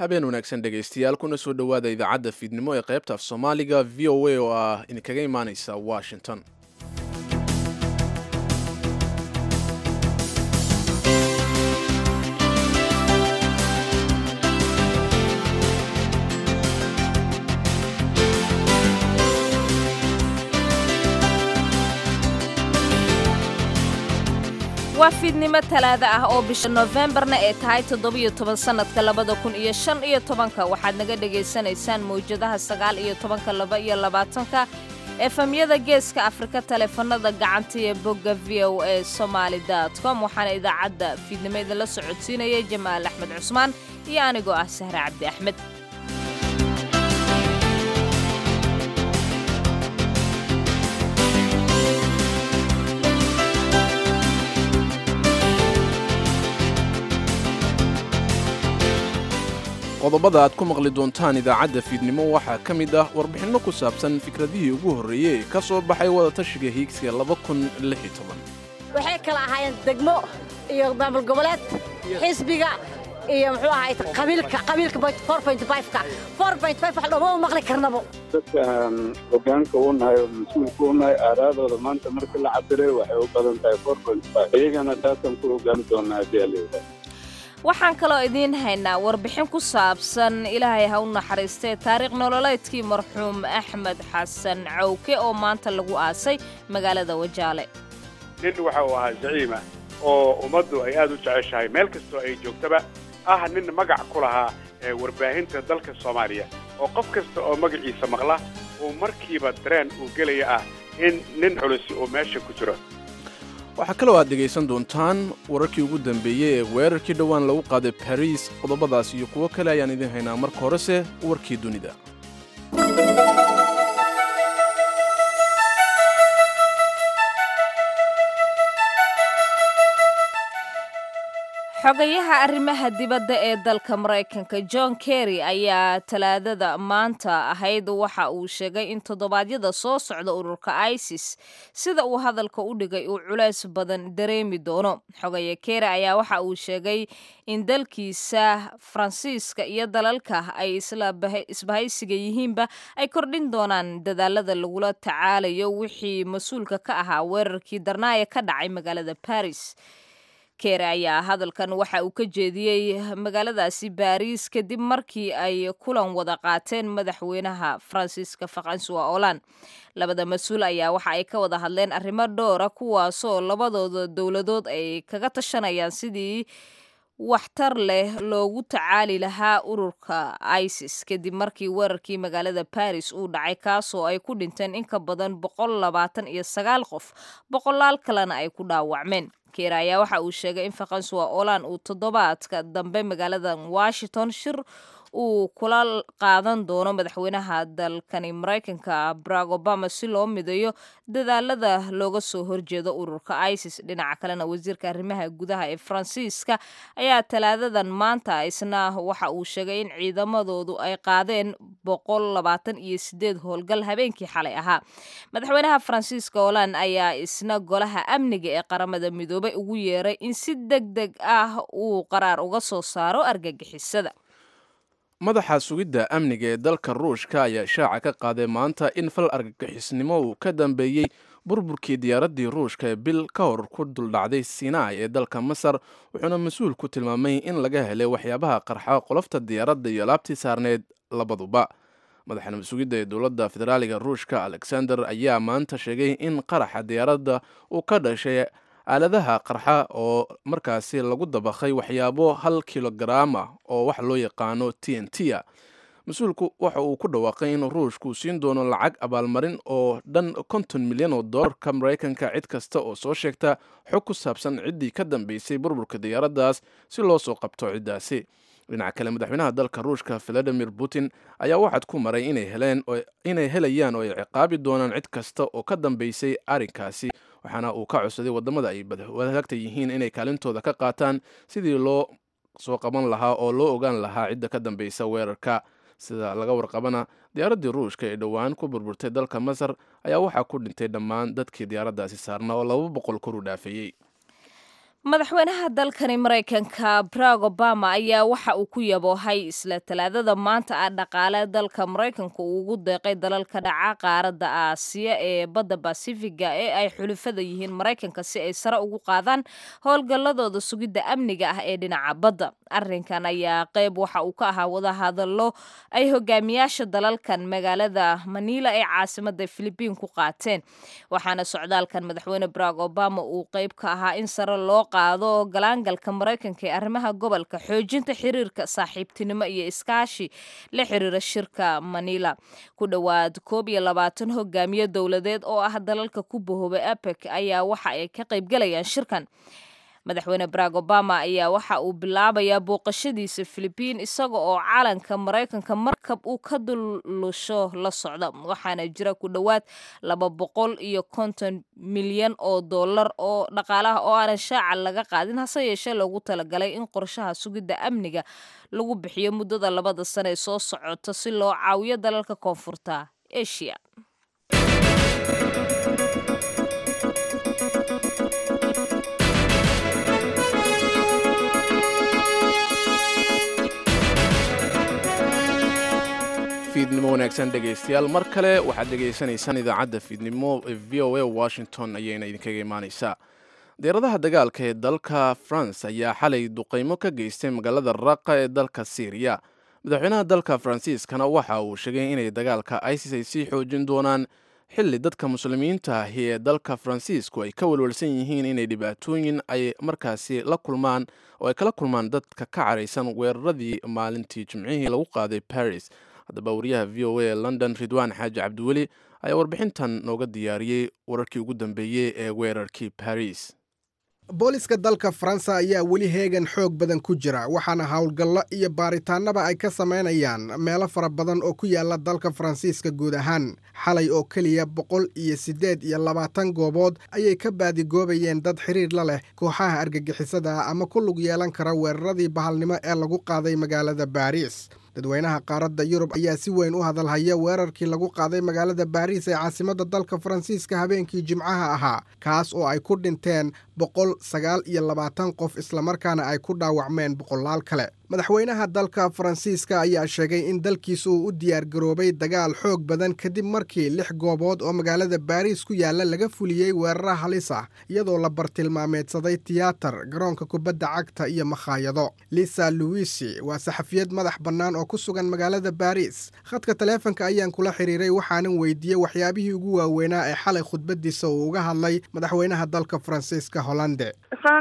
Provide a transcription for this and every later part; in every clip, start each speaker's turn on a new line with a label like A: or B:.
A: habeen wanaagsan dhegaystayaal kuna soo dhowaada idaacadda fiidnimo ee qaybta af soomaaliga v o a oo ah idinkaga imaanaysa washington
B: waa fiidnimo talaada ah oo bisha noofembarna ee tahay toddobiyo toban sannadka labada kun iyo shan iyo tobanka waxaad naga dhegaysanaysaan mawjadaha sagaal iyo tobanka laba iyo labaatanka efamyada geeska afrika taleefanada gacanta ee bogga v o a somaali com waxaana idaacadda fiidnimo idinla socodsiinaya jamaal axmed cusmaan iyo anigoo ah sahre cabdi axmed
A: qodobada aad ku maqli doontaan idaacadda fiidnimo waxaa ka mid ah warbixinno ku saabsan fikradihii ugu horreeyey ee ka soo baxay wadatashiga hiigsiga
C: waxay kala ahaayeen degmo iyo maamul goboleed xisbiga iyo muxuu ahaay qabiilka qabiilka ka wax dhooma maqli karnabo
D: dadkaan hogaanka u nahay oo mas-uulka u nahay aaraadooda maanta markii la cabiray waxay u badan tahay iyagana taasaan ku hogaami doonaa haddii alayidhaah
B: waxaan kaloo idiin haynaa warbixin ku saabsan ilaahay ha u naxariistee taariikh nololeedkii marxuum axmed xasan cawke oo maanta lagu aasay magaalada wajaale
E: nin waxa uu ahaa zaciima oo ummaddu ay aad u jeceshahay meel kastoo ay joogtaba ah nin magac ku lahaa ee warbaahinta dalka soomaaliya oo qof kasta oo magaciisa maqla uu markiiba dareen uu gelaya ah in nin culusi uu meesha ku jiro
A: waxaa kaloo aad dhegaysan doontaan wararkii ugu dambeeyey ee weerarkii dhowaan lagu qaaday bariis qodobadaas iyo kuwo kale ayaan idiin haynaa marka horese warkii dunida
B: xogayaha arrimaha dibadda ee dalka maraykanka john kerry ayaa talaadada maanta ahayd waxa uu sheegay in toddobaadyada soo socda ururka isis sida uu hadalka u dhigay uu culays badan dareemi doono xogaya kerry ayaa waxa uu sheegay in dalkiisa faransiiska iyo dalalka ay isbahaysiga yihiinba ay kordhin doonaan dadaalada lagula tacaalayo wixii mas-uulka ka ahaa weerarkii darnaaya ka dhacay magaalada baris keere ayaa hadalkan waxa uu ka jeediyey magaaladaasi baariis kadib markii ay kulan wada qaateen madaxweynaha faransiiska faransuwa olan labada mas-uul ayaa waxa ay ka wada hadleen arrimo dhowra kuwaasoo labadooda dowladood ay kaga tashanayaan sidii waxtar leh loogu tacaali lahaa ururka isis kadib markii weerarkii magaalada baris uu dhacay kaasoo ay ku dhinteen in ka badan boqol labaatan iyo sagaal qof boqolaal kalena ay ku dhaawacmeen keer ayaa waxa uu sheegay in faransuwa olan uu toddobaadka dambe magaalada washington shir uu kula qaadan doono madaxweynaha dalkani maraykanka barack obama si loo mideeyo dadaalada looga soo horjeedo ururka isis dhinaca kalena wasiirka arrimaha gudaha ee faransiiska ayaa talaadadan maanta isna waxa uu sheegay in ciidamadoodu ay qaadeen boqol labaatan iyo sideed howlgal habeenkii xalay ahaa madaxweynaha faransiiska holand ayaa isna golaha amniga ee qaramada midoobay ugu yeeray in si deg deg ah uu qaraar uga soo saaro argagixisada
A: madaxa sugidda amniga ee dalka ruushka ayaa shaaca ka qaaday maanta in fal argagixisnimo uu ka dambeeyey burburkii diyaaraddii ruushka ee bil ka hor ku duldhacday sinai ee dalka masar wuxuuna mas-uul ku tilmaamay in laga helay waxyaabaha qarxa qolofta diyaaradda iyo alaabtii saarneed labaduba madaxa mas-uugidda ee dowladda federaaliga ruushka alexander ayaa maanta sheegay in qaraxa diyaaradda uu ka dhashay aaladaha qarxa oo markaasi lagu dabakhay waxyaabo hal kilogaraam ah oo wax loo yaqaano t n t a mas-uulku waxa uu ku dhawaaqay in ruushku siin doono lacag abaalmarin oo dhan konton milyan oo dollarka maraykanka cid kasta oo soo sheegta xog ku saabsan ciddii ka dambeysay burburka diyaaraddaas si loo soo qabto ciddaasi dhinaca kale madaxweynaha dalka ruushka valadimir putin ayaa waxaad ku maray inay helayaan oo ay ciqaabi doonaan cid kasta oo ka dambeysay arrinkaasi waxaana uu ka codsaday waddamada ay wadaagta yihiin inay kaalintooda ka qaataan sidii loo soo qaban lahaa oo loo ogaan lahaa cidda ka dambeysa weerarka sida laga warqabana diyaaraddii ruushka ee dhowaan ku burburtay dalka masar ayaa waxaa ku dhintay dhammaan dadkii diyaaraddaasi saarna oo laba boqol kor u dhaafeeyey
B: madaxweynaha dalkani maraykanka barack obama ayaa waxa uu ku yaboohay isla talaadada maanta ah dhaqaale dalka maraykanka uu ugu deeqay dalalka dhaca qaaradda aasiya ee badda basifiga ee ay xulufada yihiin maraykanka si ay sare ugu qaadaan howlgalladooda sugidda amniga ah ee dhinaca badda arrinkan ayaa qeyb waxa uu ka ahaa wadahadallo ay hogaamiyaasha dalalkan magaalada manila ee caasimada filibiin ku qaateen waxaana socdaalkan madaxweyne barack obama uu qeyb ka ahaa in sare loo qaado galaangalka maraykanka ee arrimaha gobolka xoojinta xiriirka saaxiibtinimo iyo iskaashi la xiriira shirka manila ku dhowaad koob iyo labaatan hogaamiye dowladeed oo ah dalalka ku bahoobay apec ayaa waxa ay ka qaybgalayaan shirkan madaxweyne barack obama ayaa waxa uu bilaabayaa booqashadiisa filibiin isaga oo calanka maraykanka markab uu ka dullusho la socda waxaana jira ku dhowaad laba boqol iyo konton milyan oo dollar oo dhaqaalaha oo aanan shaaca laga qaadin hase yeeshee loogu talagalay in qorshaha sugidda amniga lagu bixiyo muddada labada sane ee soo socota si loo caawiyo dalalka koonfurta asia
A: fiidnimo wanaagsan dhegaystayaal mar kale waxaad dhegaysanaysaan idaacadda fiidnimo ee v o a washington ayayna idinkaga imaanaysaa diyaaradaha dagaalka ee dalka france ayaa xalay duqaymo ka geystay magaalada raqa ee dalka syriya madaxweynaha dalka faransiiskana waxa uu sheegay inay dagaalka isis ay sii xoojin doonaan xilli dadka muslimiinta ahi ee dalka faransiisku ay ka walwalsan yihiin inay dhibaatooyin ay markaasi la kulmaan oo ay kala kulmaan dadka ka caraysan weeraradii maalintii jimcihii lagu qaaday paris haddaba wariyaha v o a london ridwaan xaaji cabdiweli ayaa warbixintan nooga diyaariyey wararkii ugu dambeeyey ee weerarkii paris
F: booliska dalka faransa ayaa weli heegan xoog badan ku jira waxaana howlgallo iyo baaritaannaba ay ka samaynayaan meelo fara badan oo ku yaala dalka faransiiska guud ahaan xalay oo keliya boqol iyo siddeed iyo labaatan goobood ayay ka baadigoobayeen dad xiriir la leh kooxaha argagixisada ah ama ku lug yeelan kara weeraradii bahalnimo ee lagu qaaday magaalada baariis dadweynaha qaaradda yurub ayaa si weyn u hadalhaya weerarkii lagu qaaday magaalada baariis ee caasimadda dalka faransiiska habeenkii jimcaha ahaa kaas oo ay ku dhinteen boqol sagaal iyo labaatan qof islamarkaana ay ku dhaawacmeen boqolaal kale madaxweynaha dalka faransiiska ayaa sheegay in dalkiisa uu u diyaargaroobay dagaal xoog badan kadib markii lix goobood oo magaalada baariis ku yaalla laga fuliyey weerara halis ah iyadoo la bartilmaameedsaday tiyaatar garoonka kubadda cagta iyo makhaayado lisa luwisi waa saxafiyad madax bannaan oo ku sugan magaalada baariis khadka taleefanka ayaan kula xiriiray waxaanan weydiiyey waxyaabihii ugu waaweynaa ee xalay khudbadiisa uu uga hadlay madaxweynaha dalka faransiiska hollande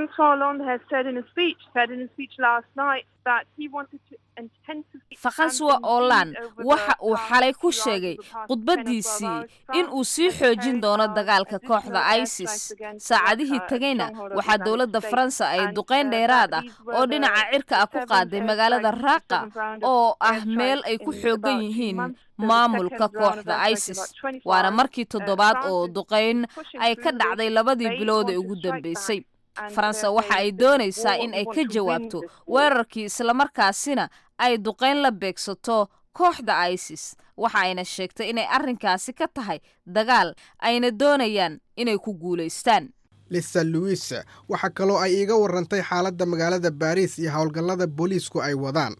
B: faransuwa olan waxa uu xalay ku sheegay khudbaddiisii in uu sii xoojin doono dagaalka kooxda isis saacadihii tegayna waxaa dowladda faransa ay duqayn dheeraad ah oo dhinaca cirka ah ku qaaday magaalada raaqa oo ah meel ay ku xoogan yihiin maamulka kooxda isis waana markii toddobaad oo duqayn ay ka dhacday labadii bilood ee ugu dambeysay faransa waxa ay doonaysaa in ay ka jawaabto weerarkii islamarkaasina ay duqayn la beegsato kooxda isis waxa ayna sheegtay inay arrinkaasi ka tahay dagaal ayna doonayaan inay ku guulaystaan
F: lisa luwis waxaa kaloo ay iiga warantay xaaladda magaalada baariis iyo howlgallada booliisku ay wadaan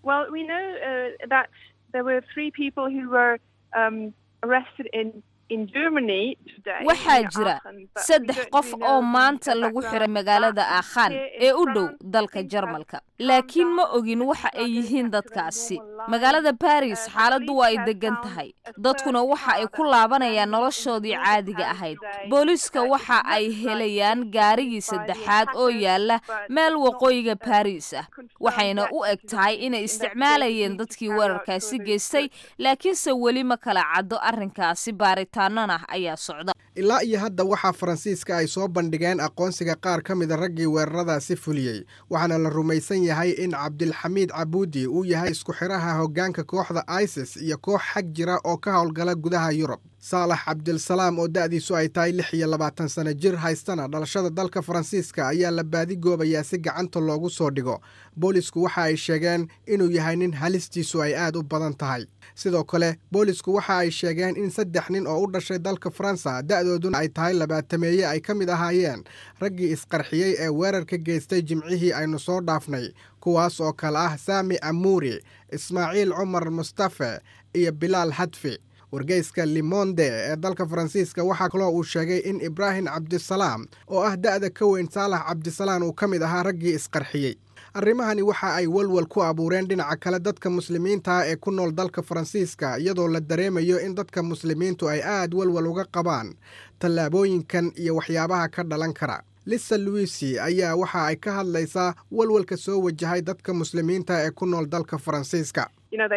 B: waxaa jira saddex qof oo maanta lagu xiray magaalada aakhan ee u dhow dalka jarmalka laakiin ma ogin waxa ay yihiin dadkaasi magaalada baris xaaladdu waa ay degan tahay dadkuna waxa ay ku laabanayaan noloshoodii caadiga ahayd booliiska waxa ay helayaan gaarigii saddexaad oo yaala meel waqooyiga baris ah waxayna u eg tahay inay isticmaalayeen dadkii weerarkaasi geystay laakiinse weli ma kala caddo arrinkaasi baaritaanana ayaa socda
F: ilaa iyo hadda waxaa faransiiska ay soo bandhigeen aqoonsiga qaar ka mida raggii weeraradaasi fuliyey waxaana la rumaysan yahay in cabdilxamiid cabuudi uu yahay isku xidhaha hoggaanka kooxda isis iyo koox xag jira oo ka howlgala gudaha yurub saalax cabdilsalaam oo da'diisu ay tahay lix iyo labaatan sano jir haystana dhalashada dalka faransiiska ayaa la baadigoobayaa si gacanta loogu soo dhigo boolisku waxa ay sheegeen inuu yahay nin halistiisu ay aad u badan tahay sidoo kale boolisku waxa ay sheegeen in saddex nin oo u dhashay dalka faransa da'dooduna ay tahay labaatameeye ay ka mid ahaayeen raggii isqarxiyey ee weerarka geystay jimcihii aynu soo dhaafnay kuwaas oo kale ah saami amuuri ismaaciil cumar mustafe iyo bilaal hadfi wargeyska limonde ee dalka faransiiska waxaa kaloo uu sheegay in ibraahim cabdisalaam oo ah da'da ka weyn saalax cabdisalaan uu ka mid ahaa raggii isqarxiyey arrimahani waxa ay walwal ku abuureen dhinaca kale dadka muslimiinta ah ee ku nool dalka faransiiska iyadoo la dareemayo in dadka muslimiintu ay aad walwal uga qabaan tallaabooyinkan iyo waxyaabaha ka dhalan kara lisa luisi ayaa waxa ay ka hadlaysaa walwalka soo wajahay dadka muslimiinta ee ku nool dalka faransiiska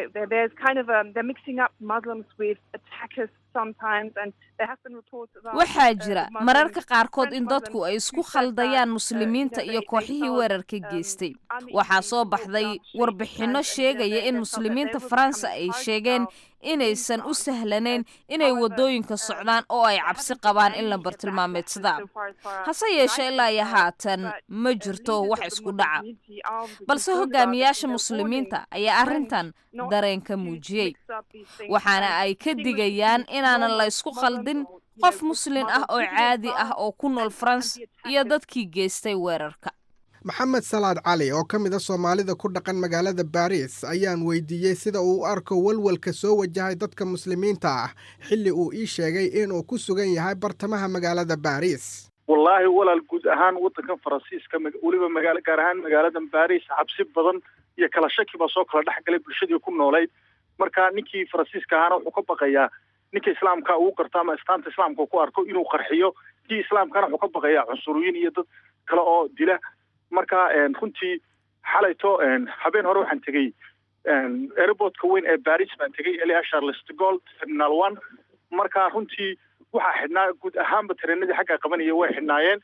B: waxaa jira mararka qaarkood in dadku ay isku khaldayaan muslimiinta iyo kooxihii weerarka geystay waxaa soo baxday warbixinno sheegaya in muslimiinta faransa ay sheegeen inaysan u sahlanayn inay waddooyinka socdaan oo ay cabsi qabaan in la bartilmaameedsadaa hase yeeshee ilaa iyo haatan ma jirto wax isku dhaca balse hogaamiyaasha muslimiinta ayaa arrintan dareen ka muujiyey waxaana ay ka digayaan inaanan la ysku khaldin qof muslin ah oo caadi ah oo ku nool faransa iyo dadkii geystay weerarka
F: maxamed salaad cali oo ka mid a soomaalida ku dhaqan magaalada baariis ayaan weydiiyey sida uu u arko walwalka soo wajahay dadka muslimiinta ah xilli uu ii sheegay inuu ku sugan yahay bartamaha magaalada baariis
G: wallaahi walaal guud ahaan waddankan faransiiska weliba magaala gaar ahaan magaalada baariis cabsi badan iyo kala shaki baa soo kala dhex galay bulshadii ku noolayd marka ninkii faransiiska ahaana wuxuu ka baqayaa ninka islaamka uu garto ama istaanta islaamka ku arko inuu qarxiyo kii islaamkana wuxuu ka baqayaa cunsuriyiin iyo dad kale oo dila marka runtii xalayto habeen hore waxaan tegey airportka weyn ee baris baan tegey elia charles de gol terminal one marka runtii waxaa xidhnaa guud ahaanba tareenadii xagga qabanaya way xidhnaayeen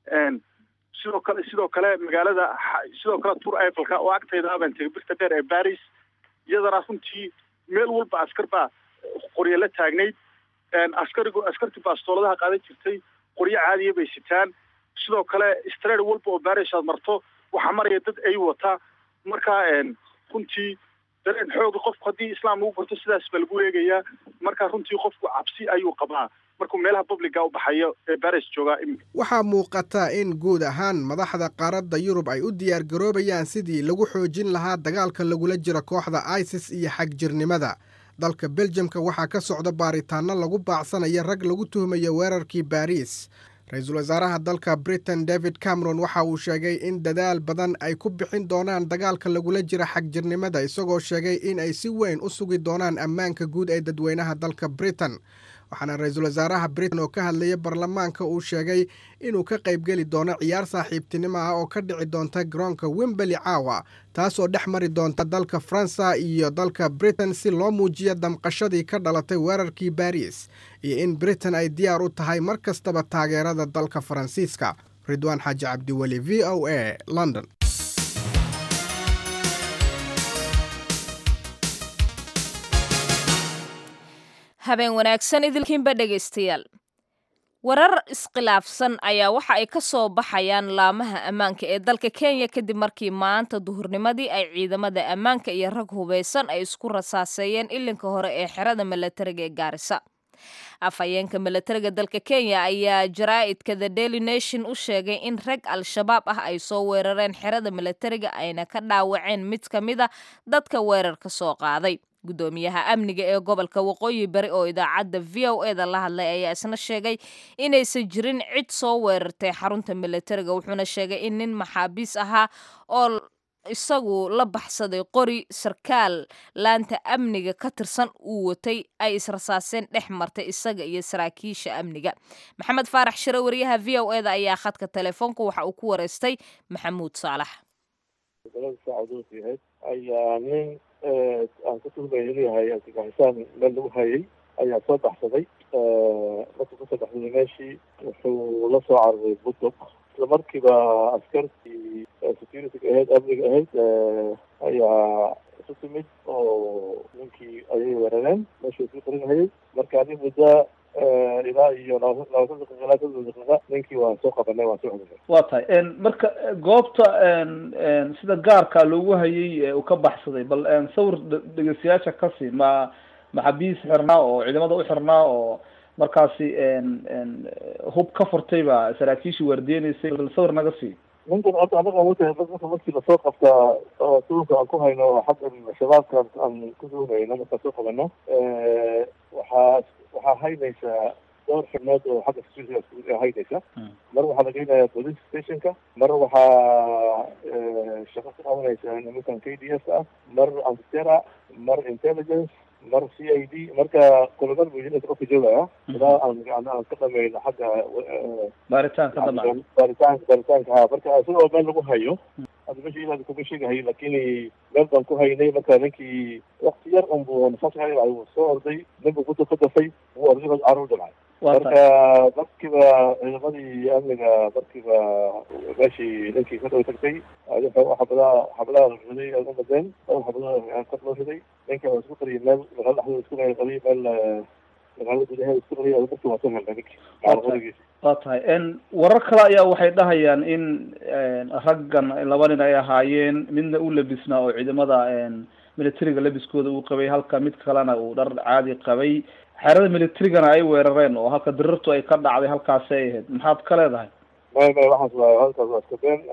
G: sidoo kale sidoo kale magaalada sidoo kale tour ifelka oo agtayda baan tegey birta dheer ee baris iyadana runtii meel walba askar baa qoryo la taagnayd askarigu askartii baastooladaha qaadan jirtay qoryo caadiya bay sitaan sidoo kale street walba oo baris aad marto waxaa maraya dad ay wata marka runtii dareen xooga qofku haddii islaam lagu garto sidaas baa lagu eegayaa marka runtii qofku cabsi ayuu qabaa markuu meelaha publica u baxayo ee baris joogaa
F: waxaa muuqata in guud ahaan madaxda qaaradda yurub ay u diyaar garoobayaan sidii lagu xoojin lahaa dagaalka lagula jiro kooxda isis iyo xagjirnimada dalka beljamka waxaa ka socda baaritaano lagu baacsanaya rag lagu tuhmayo weerarkii baariis ra-iisul wasaaraha dalka britain david cameron waxa uu sheegay in dadaal badan ay ku bixin doonaan dagaalka lagula jira xagjirnimada isagoo sheegay in ay si weyn u sugi doonaan ammaanka guud ee dadweynaha dalka britain waxaana ra-iisul wasaaraha britain oo ka hadlaya baarlamaanka uu sheegay inuu ka qaybgeli doono ciyaar saaxiibtinimo ah oo ka dhici doonta garoonka wembeli caawa taasoo dhex mari doonta dalka faransa iyo dalka britain si loo muujiyo damqashadii ka dhalatay weerarkii baris iyo in britain ay diyaar u tahay mar kastaba taageerada dalka faransiiska ridwaan xaaji cabdiweli v o a london
B: habeen wanaagsan idilkiinba dhegaystayaal warar iskhilaafsan ayaa waxa ay ka soo baxayaan laamaha ammaanka ee dalka kenya kadib markii maanta duhurnimadii ay ciidamada ammaanka iyo rag hubeysan ay isku rasaaseeyeen ilinka hore ee xerada milatariga ee gaarisa afhayeenka milatariga dalka kenya ayaa jaraa'idka the daily nation u sheegay in rag al-shabaab ah ay soo weerareen xerada milatariga ayna ka dhaawaceen mid ka mid a dadka weerarka soo qaaday gudoomiyaha amniga ee gobolka waqooyi bari oo idaacadda v o eda la hadlay ayaa isna sheegay inaysan jirin cid soo weerartay xarunta milatariga wuxuuna sheegay in nin maxaabiis ahaa oo isagu la baxsaday qori sarkaal laanta amniga ka tirsan uu watay ay israsaaseen dhex martay isaga iyo saraakiisha amniga maxamed faarax shire wariyaha v o eda ayaa khadka telefoonka waxa uu ku wareystay maxamuud saalax
H: aan ka tuhmaya inuu yahay argagixisaan meel lagu hayay ayaa soo baxsaday markuu kasoo baxsaday meeshii wuxuu la soo cararay budog isla markiiba askartii security ahayd amniga ahayd ayaa isu timid oo ninkii ayay weerareen meeshuu isku qarinhayay marka adi muddo ilaa iyo labaatan daqiiqa ilaa soddon daqiiqa ninkii waan soo qabanay waan soo xudunay
I: waa tahay marka goobta sida gaarka loogu hayay uu ka baxsaday bal sawir dhegeystayaasha kasi ma maxabiis xirnaa oo ciidamada u xirnaa oo markaasi hub ka furtay ba saraakiishii waardiyeynaysay bal sawir naga sii
H: ninkan horta anaga wata dadka markii lasoo qabtaa oo suulka aan ku hayno xagga shabaabka aan ku duunayno markaan soo qabano waxaa waxaa haynaysaa dhowr xubnood oo xagga security haynaysa mar waxaa la geynayaa police stationka mar waxaa shaqo ka qabanaysa nimankan k d s ah mar antitera mar intelligence mar c i d marka kulamada muujinaysa qofka joogaya ilaa aan aan ka dhamayno xagga
I: baaritaanka dabcan
H: baaritaanka baaritaanka ha marka isagoo meel lagu hayo hadda meesha inaad kuma sheegahay lakini meel baan ku haynay marka ninkii wakti yar unbu nafaas hay uu soo orday ninbu kuda ka dafay wuu orday carruur dhalcay marka markiiba ciidamadii amniga markiiba meeshii ninkii ka dhow tagtay xabadaha xabadaha la riday ay umadeen dhowr xabadaha kor loo riday ninka waa isku qariyay meel magaalada dhexdeeda isku qariyay meel magaalada gudaheeda isku qariyay markii waa soo helnay ninkii qorigiisa
I: waa tahay warar kale ayaa waxay dhahayaan in raggan laba nin ay ahaayeen midna u labisnaa oo ciidamada militariga labiskooda uu qabay halka mid kalena uu dhar caadi qabay xerada militarigana ay weerareen oo halka dirirtu ay ka dhacday halkaasi ay ahayd maxaad ka leedahay
H: may may waxaas waa halkaas waa iska been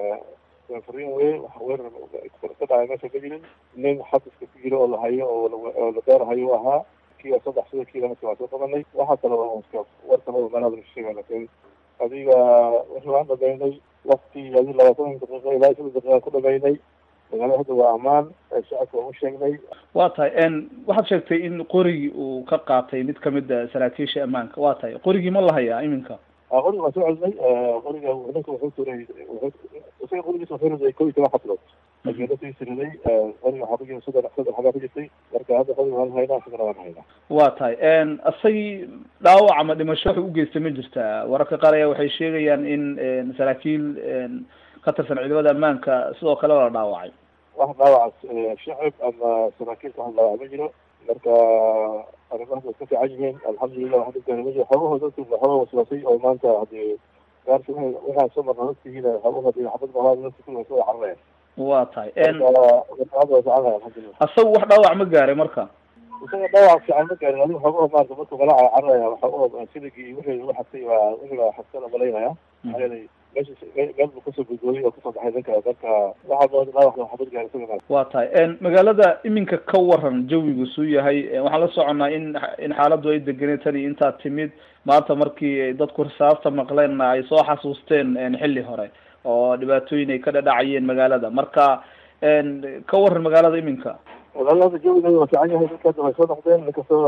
H: fariin wey waxa weerar ka dhacay meesha ma jirin nin xabiska ku jiro oo la hayo oo oo la beerahayo u ahaa kii waa saddex sida kiila marka waa soo qabanay waxaa kale waa iska war kale oo meelaha laga sheegay laakiin adiga wixii waan dhamaynay wakti adi labaatan daqiiqa ilaa shan daqiiqa ku dhamaynay magaalada hadda waa ammaan shacabka waan u sheegnay
I: waa tahay waxaad sheegtay in qorigii uu ka qaatay mid kamid a saraakiisha ammaanka waa tahay qorigii ma la hayaa iminka
H: qoriga waan soo celinay qoriga ninka wuxuu turay isaga qorigiisa wuxuu riday kow iyo toban xablood laakiin dadkii siriday qoriga xabigiisa saddex saddex xabaa ku jirtay marka hadda qoriga waan haynaa isagana waan haynaa
I: waa tahay isagii dhaawac ama dhimasho waxay ugeystay ma jirtaa wararka qaar ayaa waxay sheegayaan in saraakiil ka tirsan ciidamada ammaanka sidoo kale la dhaawacay
H: wax dhaawac shacib ama saraakiilka wax dhaawac ma jiro marka arrimahaas way ka fiican yihiin alxamdulilah waxa dadka ma jiro xoogaho dadku waxooga waswaasay oo maanta hadii gaarsi waxaan soo marna dadkiina xoogaho hadii xabad mahaa dadka kulli way soo carareen
I: waa tahay
H: hadda way fiican alxamdulilah
I: asagu wax dhaawac ma gaaray marka
H: isaga dhaawac fiican ma gaarin adiga xoogaho maarata markuu galaaca cararaya waxoogaho siligii wixii lagu xabtay waa wixii baa xabsana malaynaya maxaa yeelay meesha meel buu kasoo gudgooyay oo kasoo baxay ninka marka waxaa mooda dhaawac xabad gaaray isaga
I: waa tahay magaalada iminka ka waran jawigu suu yahay waxaan la soconaa in in xaaladdu ay deganay tani intaa timid maanta markii dadku risaasta maqleenna ay soo xasuusteen xilli hore oo dhibaatooyin ay ka dhadhacayeen magaalada marka ka waran magaalada iminka
H: magaalada jawigeeda waa fiican yahay dadka hadda way soo noqdeen nin kastoo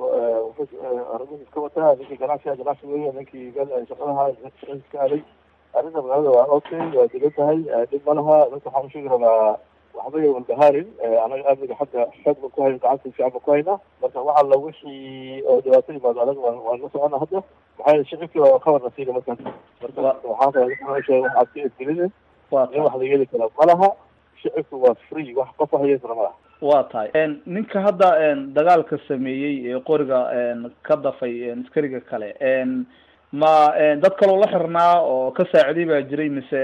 H: arrimihiis ka wataa ninkii ganacsiga ganacsi weeye ninkii shaqadaha shaqadiis ka aaday arrinta magaalada waa okay waa degan tahay dhib ma laha dadka waxaan usheegi rabaa waxba yay walbahaarin anaga amniga xagga xoog ba ku hayno gacanta fiican ba ku haynaa marka waxa la wixii oo dhibaato yimaado anaga waan waan la socona hadda maxaa yeele shicibkii waa kawarna siina markaas marka waxaan rabaa dadka waxaad ka edgelinin in wax la yeeli kara ma laha shicibku waa free wax qof wax yeeli kara ma laha
I: waa tahay ninka hadda dagaalka sameeyey ee qoriga ka dafay askariga kale ma dad kaloo la xirnaa oo ka saaciday baa jiray mise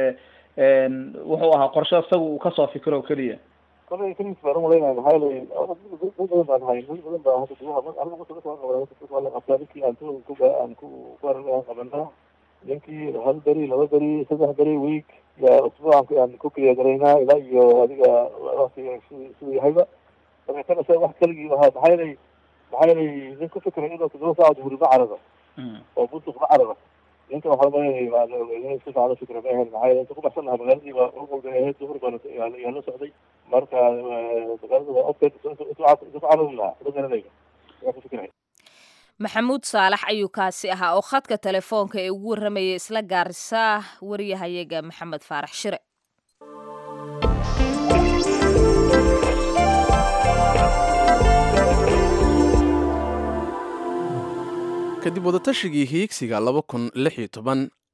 I: wuxuu ahaa qorshe isaga uu kasoo fikiro o keliya
H: kolay kalis baan umalaynaya maxaa yeelay dad badan baan hay dad badan baa hadda gudaha aniga marka dadka waan qabnaa waa la qabtaa ninkii aan tu ku aan ku ku aan qabanaa ninkii hal beri laba beri saddex beri week ya usbuuc aan ku keliya garaynaa ilaa iyo adiga waktiga siduu yahayba marka kana sa wax keligii ahaa maxaa yeelay maxaa yeelay nin ku fikiray inuu toddoba saaca duhuri ma cararo oo buntuk ma cararo ninka waxaa malaynaya si fiican u fikra ma ahayn maxaa yeelay inta ku baxsan lahaa magaaladii waa uqolba ahayd duhur baan yaa la socday marka magaalada waa opted intu carari lahaa ma garanayga yaa ku fikiraya
B: maxamuud saalax ayuu kaasi ahaa oo khadka telefoonka ee ugu warramayay isla gaarisa wariyahayaga maxamed faarax shire
A: kadib wadatashigii hiigsiga laba kun lix iyo toban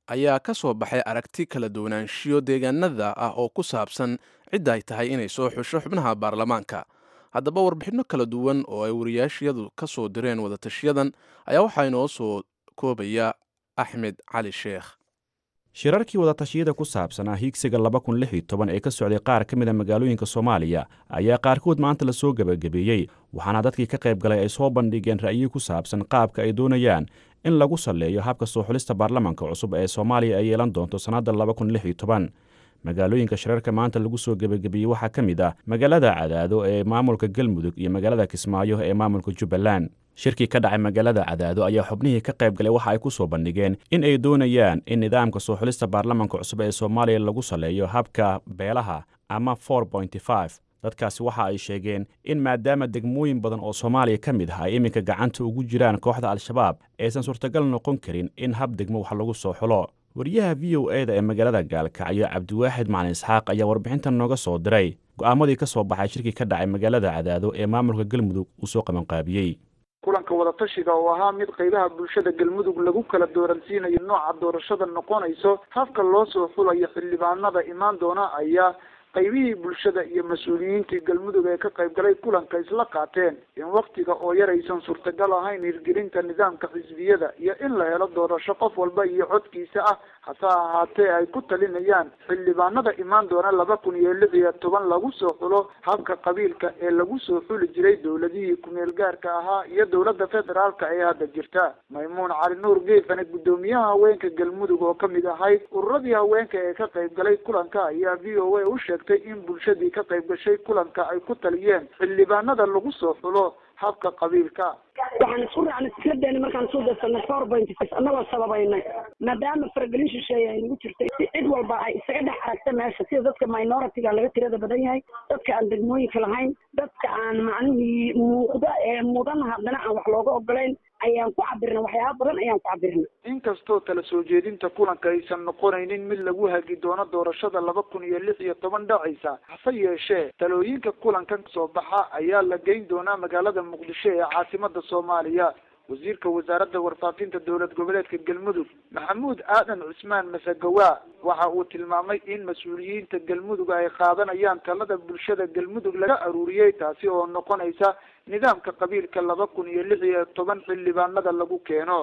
A: ayaa ka soo baxay aragti kala duwanaanshiyo deegaanada ah oo ku saabsan cidda ay tahay inay soo xusho xubnaha baarlamaanka haddaba warbixinno kala duwan oo ay wariyaashiyadu ka soo direen wadatashiyadan ayaa waxaa inoo soo koobaya axmed cali sheekh
J: shirarkii wadatashyada ku saabsanaa hiigsiga laba kun lix iyo toban ee ka socday qaar ka mid a magaalooyinka soomaaliya ayaa qaarkood maanta lasoo gebagabeeyey waxaana dadkii ka qayb galay ay soo bandhigeen ra'yi ku saabsan qaabka ay doonayaan in lagu salleeyo habka soo xulista baarlamanka cusub ee soomaaliya ay yeelan doonto sannadda laba kun lix iyo toban magaalooyinka shirarka maanta lagu soo gebagabeeyey waxaa ka mid ah magaalada cadaado ee maamulka galmudug iyo magaalada kismaayo ee maamulka jubbaland shirkii ka dhacay magaalada cadaado ayaa xubnihii ka qayb galay waxa ay ku soo bandhigeen in ay doonayaan in nidaamka soo xulista baarlamanka cusub ee soomaaliya lagu saleeyo habka beelaha ama for pointy five dadkaasi waxa ay sheegeen in maadaama degmooyin badan oo soomaaliya ka mid ah ay iminka gacanta ugu jiraan kooxda al-shabaab aysan suurtagal noqon karin in hab degmo wax lagu soo xulo wariyaha v o e da ee magaalada gaalkacyo cabdiwaaxid macalin isxaaq ayaa warbixintan nooga soo diray go'aamadii ka soo baxay shirkii ka dhacay magaalada cadaado ee maamulka galmudug uu soo qabanqaabiyey
K: kulanka wadatashiga oo ahaa mid qaybaha bulshada galmudug lagu kala dooransiinayo nooca doorashada noqonayso habka loo soo xulayo xildhibaanada imaan doona ayaa qaybihii bulshada iyo mas-uuliyiintii galmudug ee ka qayb galay kulanka isla qaateen in waktiga oo yar aysan suurtagal ahayn hirgelinta nidaamka xisbiyada iyo in la helo doorasho qof walba iyo codkiisa ah hase ahaatee ay ku talinayaan xildhibaanada imaan doona laba kun iyo lix iyo toban lagu soo xulo habka qabiilka ee lagu soo xuli jiray dowladihii ku-meel gaarka ahaa iyo dowladda federaalka ee hadda jirta maymuun cali nuur geefane guddoomiyaha haweenka galmudug oo kamid ahayd ururadii haweenka ee ka qayb galay kulanka ayaa v o a u sheegtay in bulshadii ka qayb gashay kulanka ay ku taliyeen xildhibaanada lagu soo xulo habka qabiilka
L: waxaan isku raacnay fikradeena markaan soo darsanay four point six annagoo sababaynay maadaama faragelin shisheeye ay nagu jirtay si cid walba ay isaga dhex aragta meesha sida dadka minoritiga laga tirada badan yahay dadka aan degmooyinka lahayn dadka aan macnihii muuqda ee mudan haddana aan wax looga ogolayn ayaan ku cabirnay waxyaaba badan ayaan ku cabirnay
K: inkastoo tala soo jeedinta kulanka aysan noqonaynin mid lagu hagi doono doorashada laba kun iyo lix iyo toban dhacaysa hase yeeshee talooyinka kulankan soo baxa ayaa la geyn doonaa magaalada muqdisho ee caasimada soomaaliya wasiirka wasaaradda warfaafinta dowlad goboleedka galmudug maxamuud aadan cusmaan masagawa waxa uu tilmaamay in mas-uuliyiinta galmudug ay qaadanayaan talada bulshada galmudug laga aruuriyey taasi oo noqonaysa nidaamka qabiilka laba kun iyo lix iyo toban xildhibaanada lagu keeno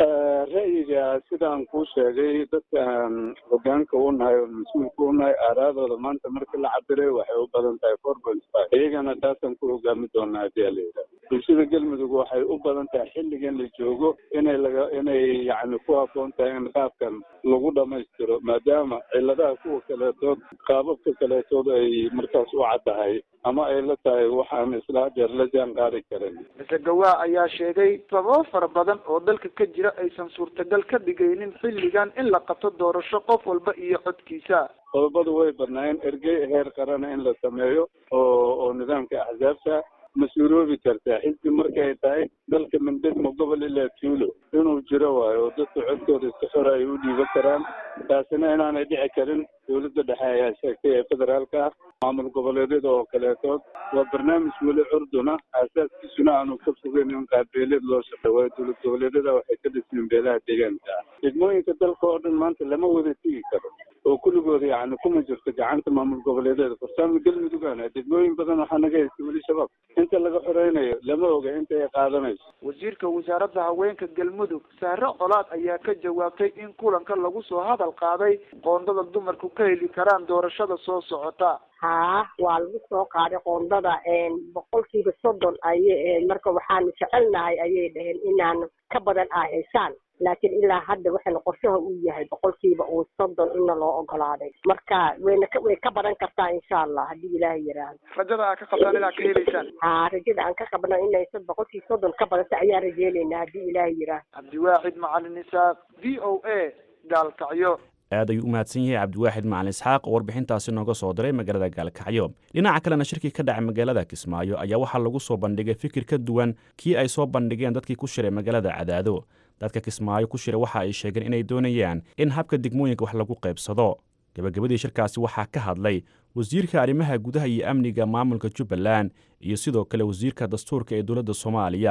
D: ra'yiga sidaan kuu sheegay dadkaan hogaanka u nahay oo mas-uulka u nahay aaraadooda maanta markii la cabiray waxay u badan tahay four point five iyagana taasaan ku hogaami doonaa hadii ala yidhaha bulshada galmudug waxay u badan tahay xilligan la joogo inay laga inay yacni ku habboon tahay in qaabkan lagu dhamaystiro maadaama ciladaha kuwa kaleetood qaababka kaleetood ay markaas u caddahay ama ay la tahay waxaan isla hadeer la jaan qaadi karin
K: masagawa ayaa sheegay sababo fara badan oo dalka ka jira aysan suurtagal ka dhigaynin xilligan in la qabto doorasho qof walba iyo codkiisa
D: qodobadu way badnaayeen ergey heer qarana in la sameeyo oo oo nidaamka axsaabta ma suuroobi kartaa xisbi markay tahay dalka mindegmo gobol ilaa tuulo inuu jiro waayo oo dadka codkooda iska xora ay u dhiiban karaan taasina inaanay dhici karin dowladda dhexe ayaa sheegtay ee federaalka ah maamul goboleedyada oo kaleetood waa barnaamij weli curduna aasaaskiisuna aanu ka fogeyn in qaabbeeleed loo shaqeey waayo dowlad goboleedyada waxay ka dhismeen beelaha deegaanka ah degmooyinka dalka oo dhan maanta lama wada tigi karo oo kulligooda yacni kuma jirto gacanta maamul goboleedyada farsaamo galmudugana degmooyin badan waxaa naga haysta weli shabaab inta laga xoreynayo lama oga inta ay qaadanayso
K: wasiirka wasaaradda haweenka galmudug sahre colaad ayaa ka jawaabtay in kulanka lagu soo hadal qaaday qoondada dumarku ka heli karaan doorashada soo socota
L: haa waa lagu soo qaaday qoondada boqolkiiba soddon ayay marka waxaanu jecelnahay ayay dhaheen inaan ka badan ah haysaan laakiin ilaa hadda waxayna qorshaha uu yahay boqolkiiba uu soddon inna loo ogolaaday marka wayna ka way ka badan kartaa insha allah haddii ilaahay yiraahdo
K: rajada aad ka qabtaan inaad ka helaysaan
L: haa rajada aan ka qabno inay boqolkii soddon ka badanta ayaan rajeynaynaa haddii ilaahay yiraahdo
K: cabdiwaaxid macalin isaaq v o a gaalkacyo
J: aad ayuu u mahadsan yahay cabdiwaaxid macalin isxaaq oo warbixintaasi nooga soo diray magaalada gaalkacyo dhinaca kalena shirkii ka dhacay magaalada kismaayo ayaa waxaa lagu soo bandhigay fikir ka duwan kii ay soo bandhigeen dadkii ku shiray magaalada cadaado dadka kismaayo ku shiray waxa ay sheegeen inay doonayaan in habka degmooyinka wax lagu qaybsado gebagabadii shirkaasi waxaa ka hadlay wasiirka arrimaha gudaha iyo amniga maamulka jubbaland iyo sidoo kale wasiirka dastuurka ee dowladda soomaaliya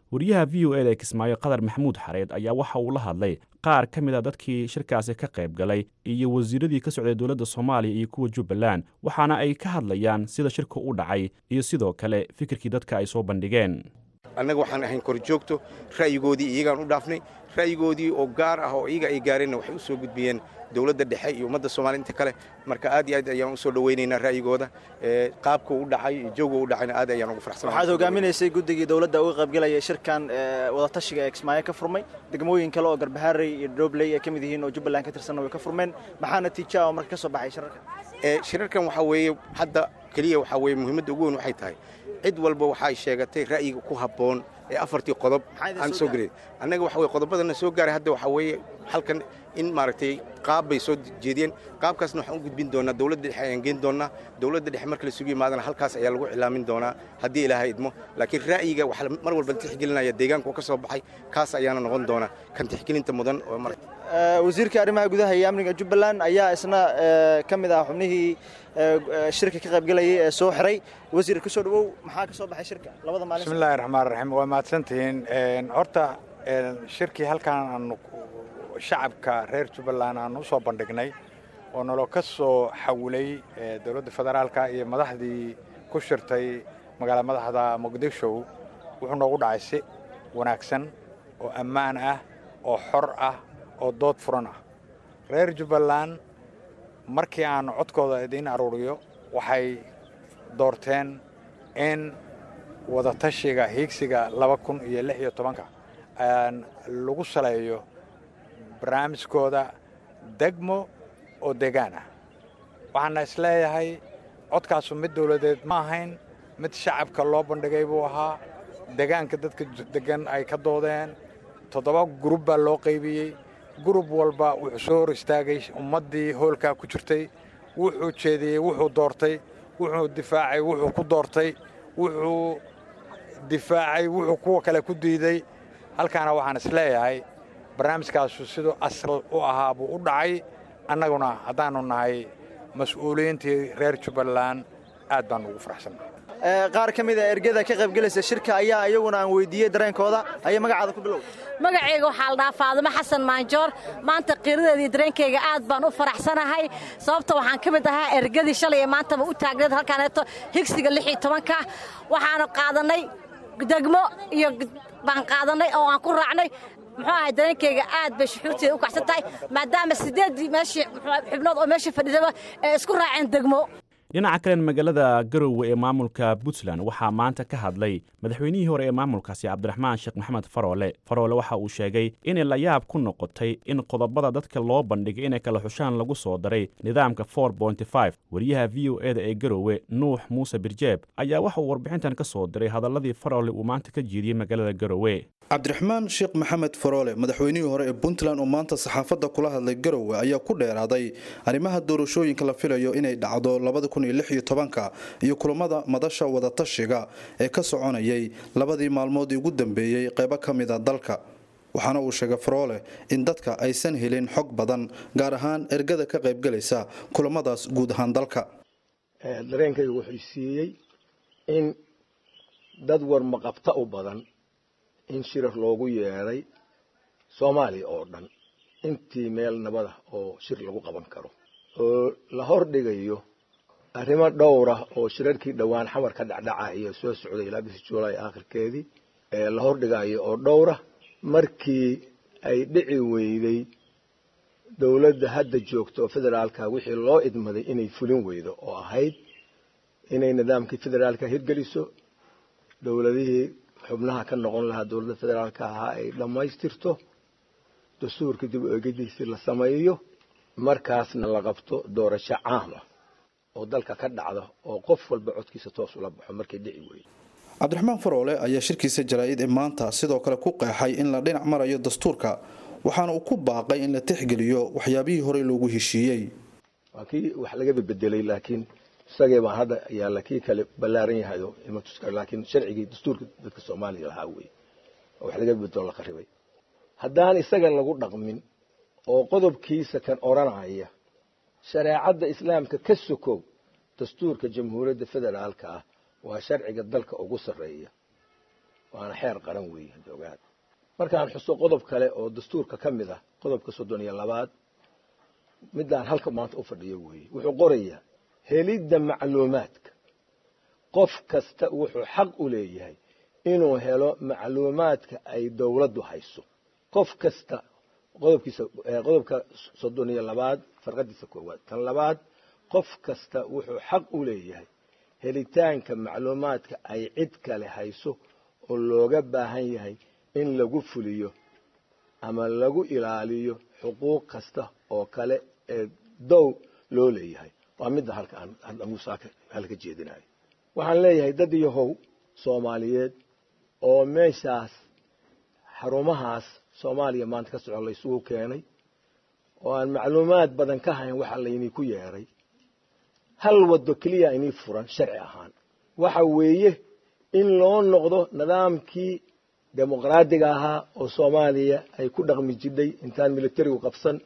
J: wariyaha v o eda ee kismaayo qadar maxamuud xareed ayaa waxa uu la hadlay qaar ka mid a dadkii shirkaasi ka qayb galay iyo wasiiradii ka socday dowladda soomaaliya iyo kuwa jubbaland waxaana ay ka hadlayaan sida shirka u dhacay iyo sidoo kale fikirkii dadka ay soo bandhigeen
M: annaga waxaan ahayn korjoogto ra'yigoodii iyagaan u dhaafnay ra'yigoodii oo gaar ah oo iyaga ay gaareenna waxay u soo gudbiyeen dowladda dhexe iyo ummadda soomaliya inta kale marka aad iyo aad ayaan u soo dhowaynaynaa ra'yigooda qaabka u dhacay iyo jawga u dhacayna aad ayaan ugu faraxsanahay
N: waxaad hogaaminaysay guddigii dowladda uga qaybgelayay shirkan wadatashiga ee kismaayo ka furmay degmooyin kale oo garbaharey iyo dhobley ay ka mid yihiin oo jubbaland ka tirsanna way ka furmeen maxaa natiija oo marka ka soo baxay shirarkan
M: shirarkan waxaa weeye hadda keliya waxaa weeye muhiimadda ugu weyn waxay tahay cid walba waxay sheegatay ra'yiga ku habboon ee afartii qodob aan soo gelin annaga waxa weye qodobadana soo gaaray hadda waxaa weeye halkan in maaragtay qaab bay soo jeediyeen qaabkaasna waxaan u gudbin doonaa dowladda dhexe ayaan geen doonaa dowladda dhexe marka la sugu yimaadana halkaas ayaa lagu cilaamin doonaa haddii ilaahay idmo laakiin ra'yiga waxaa mar walba tixgelinaya deegaanka oo ka soo baxay kaas ayaana noqon doona kan tixgelinta mudan oo mar
N: wasiirka arrimaha gudaha iyo amniga jubbaland ayaa isna ka mid ah xubnihii shirka ka qaybgelayay ee soo xiray wasiir ka soo dhawow maxaa ka soo baxay shirka labada maalin
O: bismillahi raxmaan raxiim waa mahadsantihiin horta shirkii halkaan aanu shacabka reer jubbaland aan u soo bandhignay oo naloo ka soo xawilay dowladda federaalka iyo madaxdii ku shirtay magaala madaxda muqdisho wuxuu noogu dhacay si wanaagsan oo ammaan ah oo xor ah oo dood furan ah reer jubbaland markii aan codkooda idiin aruuriyo waxay doorteen in wadatashiga hiigsiga laba kun iyo lix iyo tobanka lagu saleeyo barnaamijkooda degmo oo degaan ah waxaana isleeyahay codkaasu mid dowladeed ma ahayn mid shacabka loo bandhigay buu ahaa degaanka dadka degan ay ka doodeen toddoba gurub baa loo qaybiyey gurub walba wuxuu soo hor istaagay ummaddii hoolkaa ku jirtay wuxuu jeediyey wuxuu doortay wuxuu difaacay wuxuu ku doortay wuxuu difaacay wuxuu kuwa kale ku diiday halkaana waxaan isleeyahay barnaamijkaasu siduu asal u ahaa buu u dhacay annaguna haddaannu nahay mas-uuliyiintii reer jubbaland aad baan ugu faraxsannahay
N: qaar ka mid a ergada ka qaybgelaysa shirka ayaa iyaguna aan weydiiyey dareenkooda ayaa magacaada ku bilow
C: magacayga waxaa la dhahaa faadimo xasan maanjoor maanta qiiradeeda iyo dareenkayga aad baan u faraxsanahay sababta waxaan ka mid ahaa ergadii shalay ee maantaba u taagneed halkaaneeto higsiga lix iyo tobanka waxaanu qaadannay degmo iyo baan qaadannay oo aan ku raacnay muxuu ahay dareenkayga aad bay shuxuurteeda u kacsan tahay maadaama siddeeddii meeshii xubnood oo meeshii fadhidaba ee isku raaceen degmo
J: dhinaca kalen magaalada garowe ee maamulka puntland waxaa maanta ka hadlay madaxweynihii hore ee maamulkaasi cabdiraxmaan sheekh maxamed faroole faroole waxa uu sheegay inay la yaab ku noqotay in qodobada dadka loo bandhigay inay kala xushaan lagu soo daray nidaamka wariyaha v o eda ee garowe nuux muuse birjeeb ayaa waxa uu warbixintan ka soo diray hadalladii faroole uu maanta ka jeediyey magaalada garowe
P: cabdiraxmaan sheekh maxamed faroole madaxweynihii hore ee puntland oo maanta saxaafadda kula hadlay garowe ayaa ku dheeraaday arrimaha doorashooyinka la filayo inay dhacdo iyo kulamada madasha wadatashiga ee ka soconayay labadii maalmoodii ugu dambeeyey qaybo ka mida dalka waxaana uu sheegay faroole in dadka aysan helin xog badan gaar ahaan ergada ka qaybgalaysa kulamadaas guud ahaan dalka
Q: dareenkayga wuxuu siiyey in dad warmaqabta u badan in shirar loogu yeedhay soomaaliya oo dhan intii meel nabada oo shir lagu qaban karo oo la hordhigayo arrimo dhowra oo shirarkii dhowaan xamar ka dhacdhaca iyo soo socday ilaa bisi juulaay aakhirkeedii ee la hordhigayo oo dhowra markii ay dhici weyday dowladda hadda joogta oo federaalka wixii loo idmaday inay fulin weydo oo ahayd inay nidaamkii federaalka hirgeliso dowladihii xubnaha ka noqon lahaa dowladda federaalka ahaa ay dhammaystirto dastuurka dib u eegadiisii la sameeyo markaasna la qabto doorasho caama oo dalka ka dhacda oo qof walba codkiisa toos ula baxo markay dhici weydo
P: cabdiraxmaan faroole ayaa shirkiisa jaraa'id ee maanta sidoo kale ku qeexay in la dhinac marayo dastuurka waxaana uu ku baaqay in la tixgeliyo waxyaabihii horey loogu heshiiyey
Q: waa kii wax laga bedelay laakiin isagee baan hadda yaalla kii kale ballaaran yahay laakiin sharcigii dastuurka dadka soomaaliya lahaa wey wax laga bedelo la qaribay haddaan isaga lagu dhaqmin oo qodobkiisa kan odhanaya shareecadda islaamka ka sokow dastuurka jamhuuriyadda federaalka ah waa sharciga dalka ugu sarreeya waana xeer qaran weeye hadda ogaad markaan xuso qodob kale oo dastuurka ka mid ah qodobka soddon iyo labaad midaan halka maanta u fadhiyo weeye wuxuu qorayaa helidda macluumaadka qof kasta wuxuu xaq u leeyahay inuu helo macluumaadka ay dowladdu hayso qof kasta qodobkiisa qodobka soddon iyo labaad farqadiisa koowaad tan labaad qof kasta wuxuu xaq u leeyahay helitaanka macluumaadka ay cid kale hayso oo looga baahan yahay in lagu fuliyo ama lagu ilaaliyo xuquuq kasta oo kale ee dow loo leeyahay waa midda halka aan musaaka halka jeedinayo waxaan leeyahay dad iyo how soomaaliyeed oo meeshaas xarumahaas soomaaliya maanta ka socon laysugu keenay oo aan macluumaad badan ka hayn waxa laynii ku yeeray hal waddo keliya inii furan sharci ahaan waxa weeye in loo noqdo nidaamkii dimuqraadiga ahaa oo soomaaliya ay ku dhaqmi jidhay intaan militarigu qabsan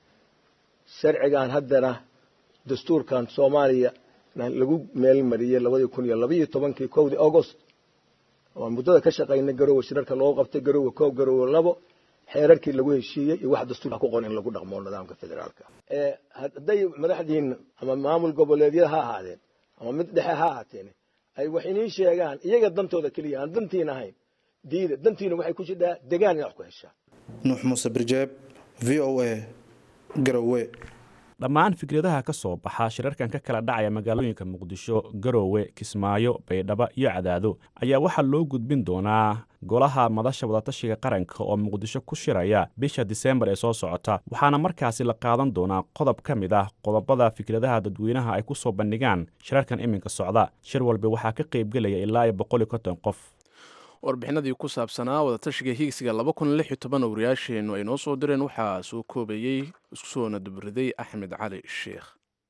Q: sharcigan haddana dastuurkan soomaaliya lagu meel mariyey labadii kun iyo labaiyo tobankii kowdii august oo muddada ka shaqaynay garowe shirarka loo qabtay garowe koob garowe labo xeerarkii lagu heshiiyey iyo wax dastuurka ku qoran in lagu dhaqmo nidaamka federaalka hadday madaxdiina ama maamul goboleedyada ha ahaadeen ama mid dhexe ha ahaateen ay wax inii sheegaan iyaga dantooda keliya aan dantiin ahayn diida dantiina waxay ku jidhaa degaan inaad wax ku heshaa
P: nuux muuse birjeeb v o a garowe
J: dhammaan fikradaha ka soo baxa shirarkan ka kala dhacaya magaalooyinka muqdisho garoowe kismaayo baydhabo iyo cadaado ayaa waxaa loo gudbin doonaa golaha madasha wadatashiga qaranka oo muqdisho ku shiraya bisha diseembar ee soo socota waxaana markaasi la qaadan doonaa qodob ka mid ah qodobada fikradaha dadweynaha ay ku soo bandhigaan shirarkan iminka socda shir walba waxaa ka qaybgelaya ilaa iyo boqol iyo konton qof
A: warbixinadii ku saabsanaa wadatashiga hiigsiga laba kun lix iyo toban wariyaasheennu ay noo soo direen waxaa soo koobayey isku soona dubriday axmed cali sheekh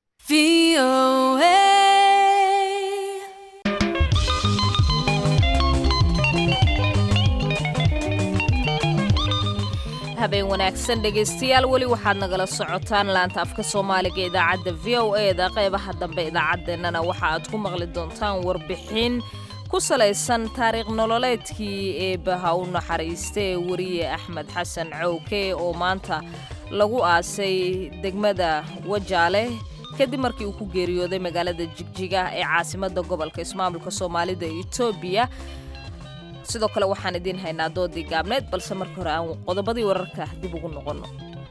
B: habeen wanaagsan dhegaystayaal weli waxaad nagala socotaan laanta afka soomaaliga idaacadda v o eda qeybaha dambe idaacaddeenana waxa aad ku maqli doontaan warbixin ku salaysan taariikh nololeedkii eebbaha u naxariista ee wariye axmed xasan cowke oo maanta lagu aasay degmada wajaale kadib markii uu ku geeriyooday magaalada jigjiga ee caasimadda gobolka ismaamulka soomaalida ee etoobiya sidoo kale waxaan idiin haynaa doodii gaabneed balse marka hore aan qodobadii wararka dib ugu noqonno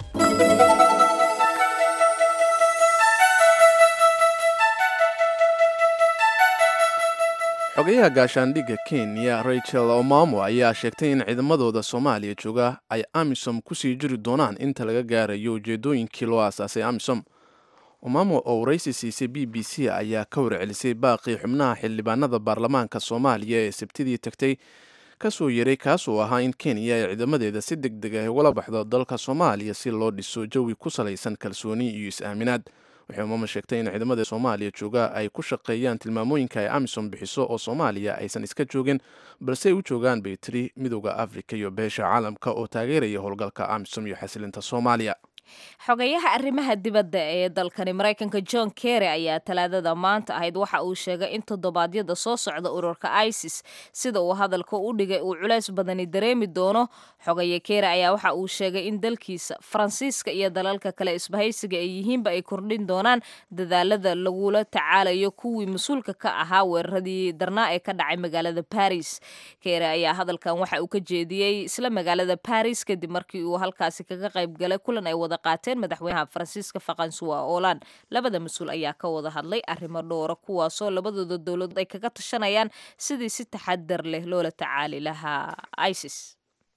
A: xogayaha gaashaandhigga kenya rachel omamo ayaa sheegtay in ciidamadooda soomaaliya jooga ay amisom kusii jiri doonaan inta laga gaarayo ujeedooyinkii loo aasaasay amisom omamo oo waraysi siisay b b c ayaa ka warcelisay baaqii xubnaha xildhibaanada baarlamaanka soomaaliya ee sabtidii tagtay kasoo yeray kaasoo ahaa in kenya ay ciidamadeeda si deg deg ah ugala baxdo dalka soomaaliya si loo dhiso jawi ku salaysan kalsooni iyo is-aaminaad waxay omamo sheegtay in ciidamada soomaaliya jooga ay ku shaqeeyaan tilmaamooyinka ay amisom bixiso oo soomaaliya aysan iska joogin balse ay u joogaan bay tiri midooda afrika iyo beesha caalamka oo taageeraya howlgalka amisom iyo xasilinta soomaaliya
B: xogayaha arrimaha dibadda ee dalkani maraykanka john kerry ayaa talaadada maanta ahayd waxa uu sheegay in toddobaadyada soo socda ururka isis sida uu hadalka u dhigay uu culays badani dareemi doono xogaye kerry ayaa waxa uu sheegay in dalkiisa faransiiska iyo dalalka kale isbahaysiga ay yihiinba ay kordhin doonaan dadaalada lagula tacaalayo kuwii mas-uulka ka ahaa weeraradii darnaa ee ka dhacay magaalada baris kerry ayaa hadalkan waxa uu ka jeediyey isla magaalada baris kadib markii uu halkaasi kaga qayb galay kulan ay wada qaateen madaxweynaha faransiiska fakansuwa oolan labada mas-uul ayaa ka wada hadlay arrimo dhowra kuwaasoo labadooda dowladood ay kaga tashanayaan sidii si taxadar leh loola tacaali lahaa isis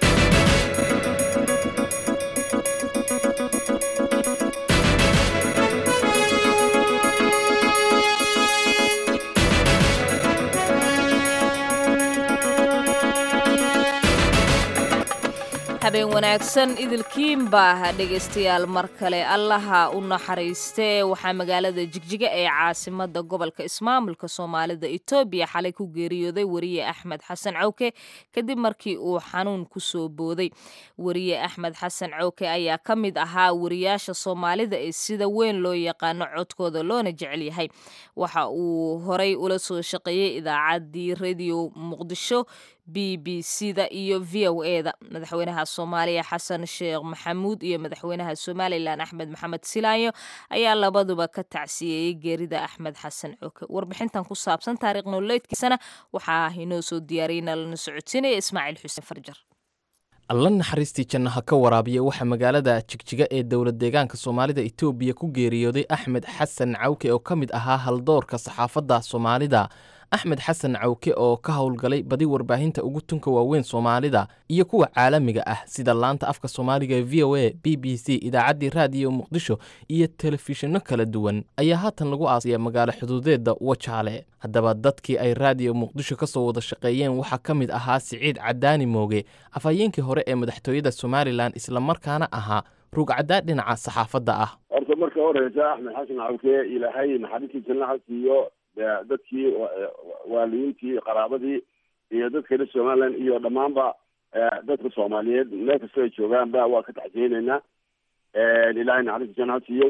B: habeen wanaagsan idilkiinbaa dhegaystayaal mar kale allaha u naxariistee waxaa magaalada jigjiga ee caasimada gobolka ismaamulka soomaalida etoobiya xalay ku geeriyooday wariye axmed xasan cowke kadib markii uu xanuun kusoo booday wariye axmed xasan cowke ayaa ka mid ahaa wariyaasha soomaalida ee sida weyn loo yaqaano codkooda loona jecel yahay waxa uu horay ula soo shaqeeyey idaacaddii radio muqdisho b b c da iyo v o e da madaxweynaha soomaaliya xasan sheekh maxamuud iyo madaxweynaha somalilan axmed maxamed silaayo ayaa labaduba ka tacsiyeeyey geerida axmed xasan coke warbixintan ku saabsan taariikh nololeedkiisana waxaa inoo soo diyaariyna lana socodsiinaya ismaaciil xuseen farjar
R: alla naxariistii jannaha ka waraabiya waxaa magaalada jigjiga ee dowlad deegaanka soomaalida etoobiya ku geeriyooday axmed xasan cawke oo ka mid ahaa haldoorka saxaafadda soomaalida axmed xasan cawke oo ka howlgalay badi warbaahinta ugu tunka waaweyn soomaalida iyo kuwa caalamiga ah sida laanta afka soomaaliga ee v o a b b c idaacaddii raadiyo muqdisho iyo telefishinno kala duwan ayaa haatan lagu aasaya magaalo xuduudeedda wajaale haddaba dadkii ay raadiyo muqdisho ka soo wada shaqeeyeen waxaa ka mid ahaa siciid cadaani mooge afhayeenkii hore ee madaxtooyada somalilan islamarkaana ahaa rugcaddaa dhinaca saxaafadda ah
S: horta marka horeysa axmed xasan cawke ilaahay naxariistii jannaha siiyo dadkii waalidiintii qaraabadii iyo dadka reer somaliland iyo dhammaanba dadka soomaaliyeed meel kastoo ay joogaanba waa ka taxsiyeyneynaa ilaahay naxariista jannaha siiyo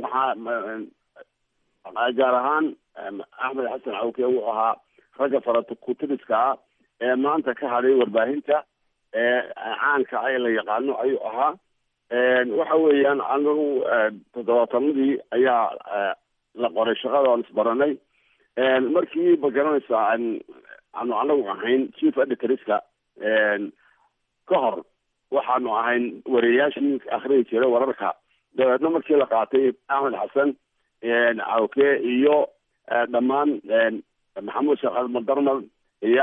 S: waxaa gaar ahaan axmed xasan cawke wuxuu ahaa ragga farakutiriska ah ee maanta ka hadhay warbaahinta caanka ah ee la yaqaano ayuu ahaa waxa weeyaan anagu toddobaatanadii ayaa la qoray shaqada aan isbaranay markii ma garanaysaa aanu anagu ahayn chief editorska ka hor waxaanu ahayn wariyayaashii akhriyi jiray wararka dabeedna markii la qaatay axmed xasan cawke iyo dhammaan maxamuud sheekh almadarmal iyo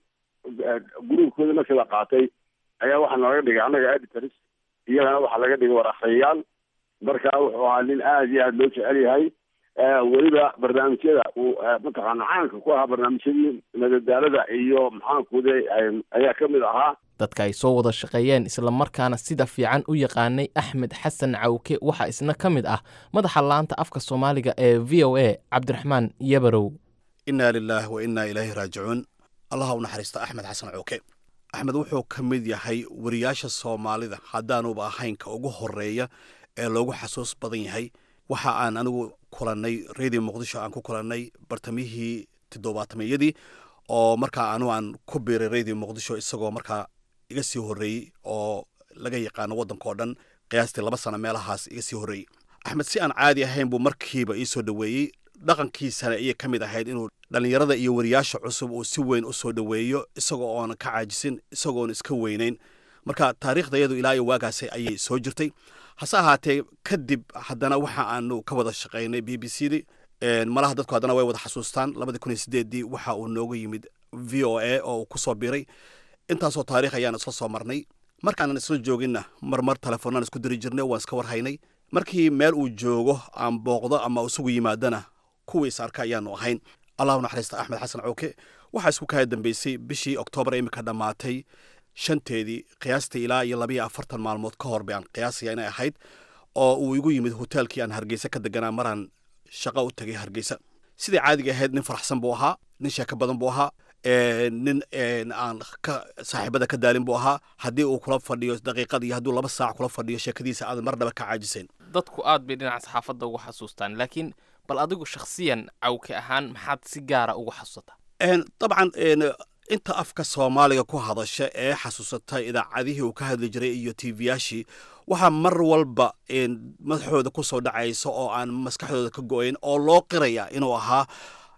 S: gruubkooda markii la qaatay ayaa waxaa nalaga dhigay annaga editors iyagana waxaa laga dhigay war akhriyayaal marka wuxuu ahaa nin aada iyo aada loo jecel yahay weliba barnaamijyada uu mataqaana caanka ku ahaa barnaamijyadii madadaalada iyo maxaankuude ayaa ka mid ahaa
R: dadka ay soo wada shaqeeyeen islamarkaana sida fiican u yaqaanay axmed xasan cawke waxaa isna ka mid ah madaxa laanta afka soomaaliga ee v o a cabdiraxmaan yabarow
T: innaa lilaah wa innaa ilaahi raajicuun allaha u naxariista axmed xasan cawke axmed wuxuu ka mid yahay wariyaasha soomaalida haddaanuba ahayn ka ugu horeeya ee loogu xasuus badan yahay waxa aan anigu kulannay radio muqdisho aan ku kulannay bartamihii toddobaatameyadii oo markaa anu aan ku biiray radio muqdisho isagoo markaa iga sii horreeyey oo laga yaqaano waddanka oo dhan qiyaastii laba sano meelahaas iga sii horreeyey axmed si aan caadi ahayn buu markiiba ii soo dhoweeyey dhaqankiisana ayay ka mid ahayd inuu dhallinyarada iyo wariyaasha cusub uu si weyn u soo dhoweeyo isagoo oona ka caajisin isagoona iska weynayn marka taariikhdayadu ilaa iyo waagaasi ayay soo jirtay hase ahaatee kadib haddana waxa aanu ka wada shaqaynay b b c di malaha dadku haddana way wada xasuustaan labadii kun iyo sideeddii waxa uu nooga yimid v o a oo uu ku soo biiray intaasoo taariikh ayaan isla soo marnay markaanan isla jooginna marmar telefoonaan isku diri jirnay waan iska warhaynay markii meel uu joogo aan booqdo ama isugu yimaadana kuwii is arka ayaanu ahayn allahu naxariista axmed xasan cawke waxaa isku kaya dambeysay bishii oktoobar imika dhammaatay shanteedii qiyaastii ilaa iyo labayo afartan maalmood ka hor bay aan qiyaasaya inay ahayd oo uu igu yimid hoteelkii aan hargeysa ka deganaa maraan shaqo u tagay hargeysa sidai caadiga ahayd nin faraxsan buu ahaa nin sheeko badan buu ahaa nin aan ka saaxiibada ka daalin buu ahaa haddii uu kula fadhiyo daqiiqad iyo hadduu laba saac kula fadhiyo sheekadiisa aadan marnaba ka caajisayn
R: dadku aad bay dhinaca saxaafadda ugu xasuustaan laakiin bal adigu shakhsiyan cawke ahaan maxaad si gaara ugu xasuusataa
T: dabcan inta afka soomaaliga ku hadasha ee xasuusata idaacadihii uu ka hadli jiray iyo tvyaashii waxaa mar walba madaxooda ku soo dhacaysa oo aan maskaxdooda ka go-ayn oo loo qiraya inuu ahaa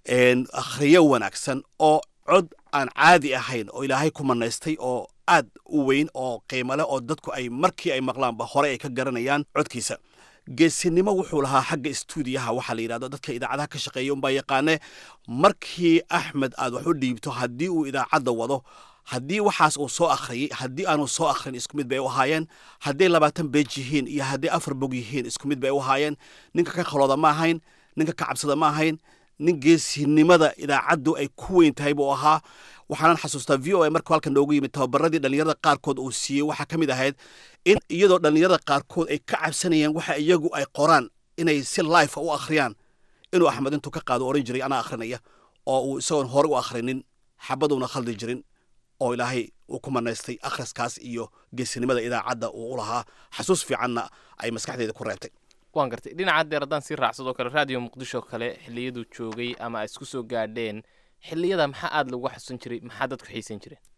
T: akhriyo wanaagsan oo cod aan caadi ahayn oo ilaahay ku manaystay oo aad u weyn oo qiimo leh oo dadku ay markii ay maqlaanba hore ay ka garanayaan codkiisa geesinimo wuxuu lahaa xagga stuudiyaha waxaa la yidhahdo dadka idaacadaha ka shaqeeya unbaa yaqaane markii axmed aad wax u dhiibto haddii uu idaacadda wado haddii waxaas uu soo akhriyey haddii aanu soo akhrin isku mid bay u ahaayeen hadday labaatan beej yihiin iyo hadday afar bog yihiin isku mid bay u ahaayeen ninka ka khalooda ma ahayn ninka ka cabsada ma ahayn nin geesinimada idaacaddu ay ku weyn tahay buu ahaa waxaanan xasuustaa v o a markuu halkan noogu yimid tababaradii dhallinyarada qaarkood uu siiyey waxaa ka mid ahayd in iyadoo dhallinyarada qaarkood ay ka cabsanayeen waxa iyagu ay qoraan inay si life u akhriyaan inuu axmed intuu ka qaado oran jiray anaa akhrinaya oo uu isagoon hore u akhrinin xabaduuna khaldi jirin oo ilaahay uu ku manaystay akhriskaas iyo geesinimada idaacadda uu u lahaa xasuus fiicanna ay maskaxdeeda ku reebtay
R: waan gartay dhinaca deer haddaan sii raacsadoo kale raadiyo muqdisho kale xilliyaduu joogay ama ay isku soo gaadheen xilliyada maxaa aada lagu xasuusan jiray maxaa dadku xiisan jireen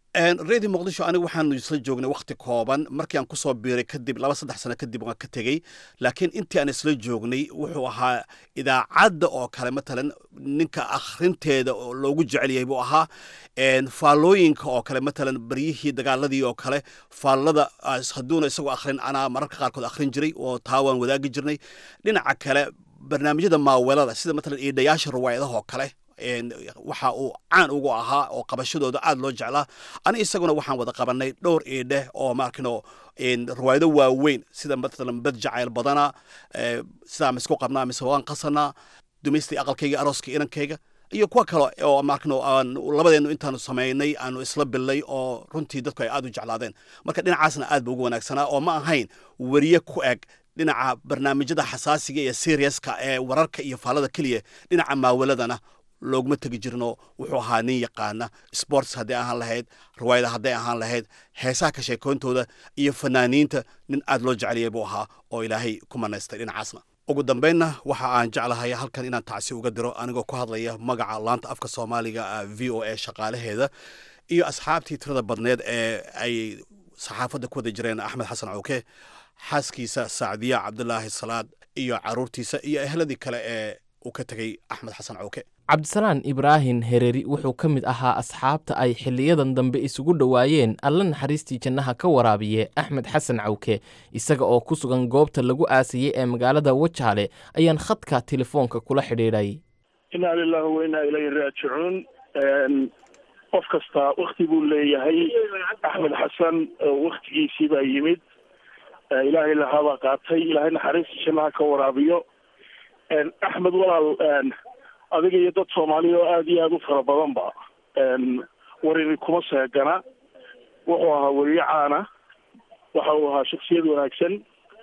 T: reedi muqdisho anigu waxaanu isla joognay wakhti kooban markii aan kusoo biiray kadib laba saddex sano kadib waan ka tegey laakiin intii aan isla joognay wuxuu ahaa idaacadda oo kale matalan ninka akhrinteeda oo loogu jecel yahay buu ahaa faallooyinka oo kale matalan baryihii dagaaladii oo kale faallada hadduuna isagoo akhrin anaa mararka qaarkood akhrin jiray oo taa waan wadaagi jirnay dhinaca kale barnaamijyada maawelada sida matalan iidhayaasha riwaayadaha oo kale waxa uu caan ugu ahaa oo qabashadooda aad loo jeclaa ani isaguna waxaan wada qabanay dhowr iidheh oo maarkino riwaayado waaweyn sida matalan bad jacayl badana sidaa misku qabnaa mise waan qasanaa dumaystii aqalkayga arooska inankayga iyo kuwa kale oo maarkino aan labadeenu intaanu samaynay aanu isla billay oo runtii dadku ay aad u jeclaadeen marka dhinacaasna aad ba ugu wanaagsanaa oo ma ahayn weriye ku eg dhinaca barnaamijyada xasaasiga iyo seriaska ee wararka iyo faallada keliya dhinaca maawaladana looguma tegi jirno wuxuu ahaa nin yaqaana sports hadday ahaan lahayd riwaayada hadday ahaan lahayd heesaha ka sheekoontooda iyo fanaaniinta nin aad loo jeceliyay buu ahaa oo ilaahay ku manaystay dhinacaasna ugu dambaynna waxa aan jeclahay halkan inaan tacsi uga diro anigoo ku hadlaya magaca laanta afka soomaaliga v o a shaqaalaheeda iyo asxaabtii tirada badneed ee ay saxaafadda ku wada jireen axmed xasan cawke xaaskiisa sacdiya cabdulaahi salaad iyo caruurtiisa iyo ehladii kale ee uu ka tegey axmed xasan cawke
R: cabdisalaan ibraahin hereri wuxuu ka mid ahaa asxaabta ay xiliyadan dambe isugu dhowaayeen alla naxariistii jannaha ka waraabiye axmed xasan cawke isaga oo ku sugan goobta lagu aasayey ee magaalada wajaale ayaan khadka telefoonka kula xidhiidhay
U: inaa lilahi wa inaa ilayhi raajicuun qof kasta wakti buu leeyahay axmed xasan waktigiisii baa yimid ilaahay lahaabaa qaatay ilaahay naxariistii jannaha ka waraabiyo axmed walaal adiga iyo dad soomaaliya oo aada iyo aada u fara badanba warini kuma seegana wuxuu ahaa weriye caana waxa uu ahaa shaksiyad wanaagsan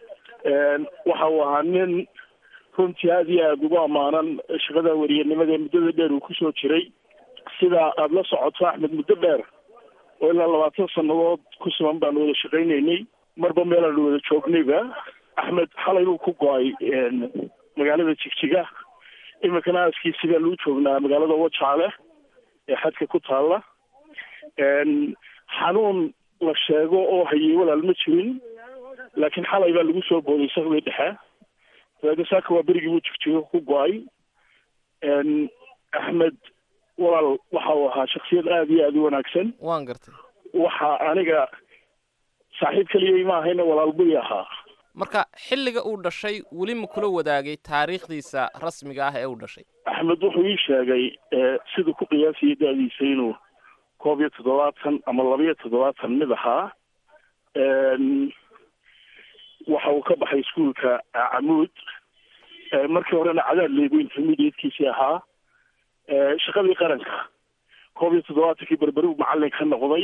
U: waxa uu ahaa nin runtii aada iyo aada ugu ammaanan shaqada weriyanimada muddada dheer uu kusoo jiray sida aada la socoto axmed muddo dheer oo ilaa labaatan sannadood ku siman baanu wada shaqaynaynay marba meelaanu wada joognayba axmed xalay buu ku go-ay magaalada jigjiga iminkana aaskiisi baa lagu joognaa magaalada wajaale ee xadka ku taalla xanuun la sheego oo hayay walaal ma jirin laakiin xalay baa lagu soo booday sakdii dhexe dabeedna saaka waa berigii buu jigjiga ku go-ay axmed walaal waxa uu ahaa shaksiyad aada iyo aada u wanaagsan
R: waan gartay
U: waxa aniga saaxiib keliyay ma ahayna walaal buy ahaa
R: marka xilliga uu dhashay weli ma kula wadaagay taariikhdiisa rasmiga ah ee uu dhashay
U: axmed wuxuu ii sheegay siduu ku qiyaasayay da-diisa inuu koob iyo toddobaatan ama laba iyo toddobaatan mid ahaa waxa uu ka baxay iskuolka camuud markii horena cadaad leegu intermediatekiisii ahaa shaqadii qaranka koob iyo toddobaatankii berberi macallin ka noqday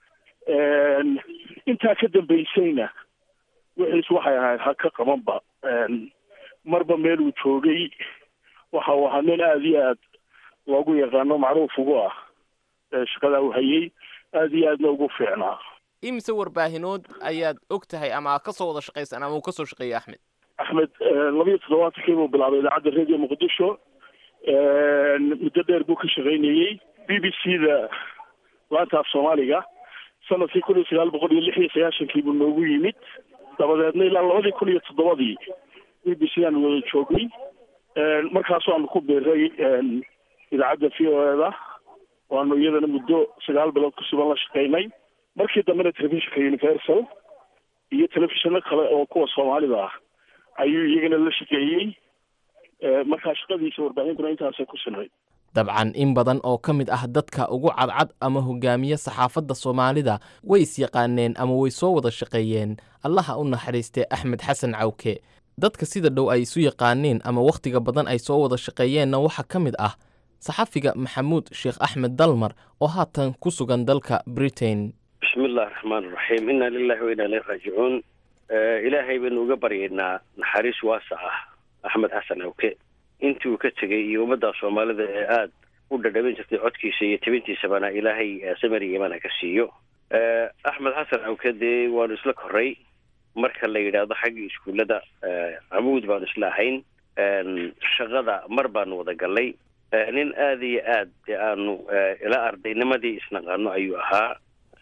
U: intaa ka dambaysayna wixiis waxay ahayd ha ka qabanba marba meel uu joogay waxa uu ahaa nin aada iyo aad loogu yaqaano macruuf ugu ah shaqadaa uu hayay aada iyo aadna ugu fiicnaa
R: imise warbaahinood ayaad og tahay ama ka soo wada shaqaysan ama uu kasoo shaqeeyey axmed
U: axmed labiyo toddobaatankii buu bilaabay idaacadda radio muqdisho muddo dheer buu ka shaqaynayey b b c da laanta af soomaaliga sanadkii kun iyo sagaal boqol iyo lix iyo sagaashankii buu noogu yimid dabadeedna ilaa labadii kun iyo toddobadii b b c aanu wada joognay markaasoo aanu ku biiray idaacadda v o e da waanu iyadana muddo sagaal bilood ku sugan la shaqaynay markii dambena telefishinka universal iyo telefishino kale oo kuwa soomaalida ah ayuu iyagana la shaqeeyey markaa shaqadiisa warbaahintuna intaasay ku sinay
R: dabcan in badan oo ka mid ah dadka ugu cadcad ama hogaamiye saxaafadda soomaalida way is-yaqaaneen ama way soo wada shaqeeyeen allaha u naxariistee axmed xasan cawke dadka sida dhow ay isu yaqaaneen ama wakhtiga badan ay soo wada shaqeeyeenna waxaa ka mid ah saxafiga maxamuud sheekh axmed dalmar oo haatan ku sugan dalka britain
V: bismi illahi raxmaan iraxiim inna lilahi wa inna ilayhi raajicuun ilaahay baynu uga baryaynaa naxariis waasa ah axmed xasan cawke intii uu ka tegey iyo ummadda soomaalida ee aada u dhadhaban jirtay codkiisa iyo tabintiisabana ilaahay samari imana ka siiyo axmed xasan cawke dee waanu isla koray marka la yidhaahdo xagga iskuullada camuud baanu isla ahayn shaqada mar baanu wada gallay nin aada iyo aad dee aanu ilaa ardaynimadii isnaqaano ayuu ahaa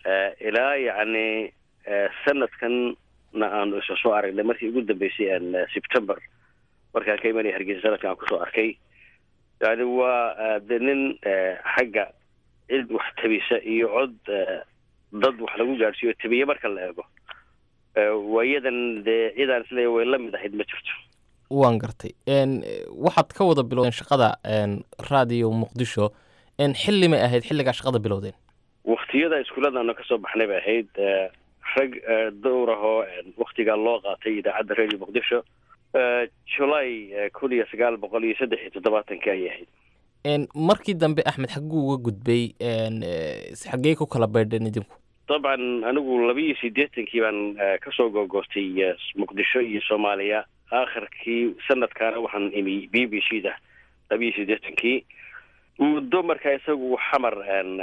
V: ilaa yacni sanadkanna aanu isa soo aragnay markii ugu dambeysay september markaan ka imanaya hargeysa sanadkan aan kusoo arkay yani waa de nin xagga cid wax tabisa iyo cod dad wax lagu gaadhsiiyo tabiye marka la eego waayadan dee cidaan isleeya way la mid ahayd ma jirto
R: waan gartay waxaad ka wada bilowdeen shaqada radio muqdisho xilli may ahayd xilligaa shaqada bilowdeen
V: waktiyada iskuulladaanu kasoo baxnay bay ahayd rag dowr ahoo waktigaa loo qaatay idaacadda radio muqdisho julay kun iyo sagaal boqol iyo saddex iyo toddobaatankii ayay ahayd
R: markii dambe axmed xagguu uga gudbay xaggee ku kala beydheen idinku
V: dabcan anigu laba iyo siddeetankii baan kasoo googoostay muqdisho iyo soomaaliya aakhirkii sanadkaana waxaan imi b b c da laba iyo siddeetankii muddo markaa isagu xamar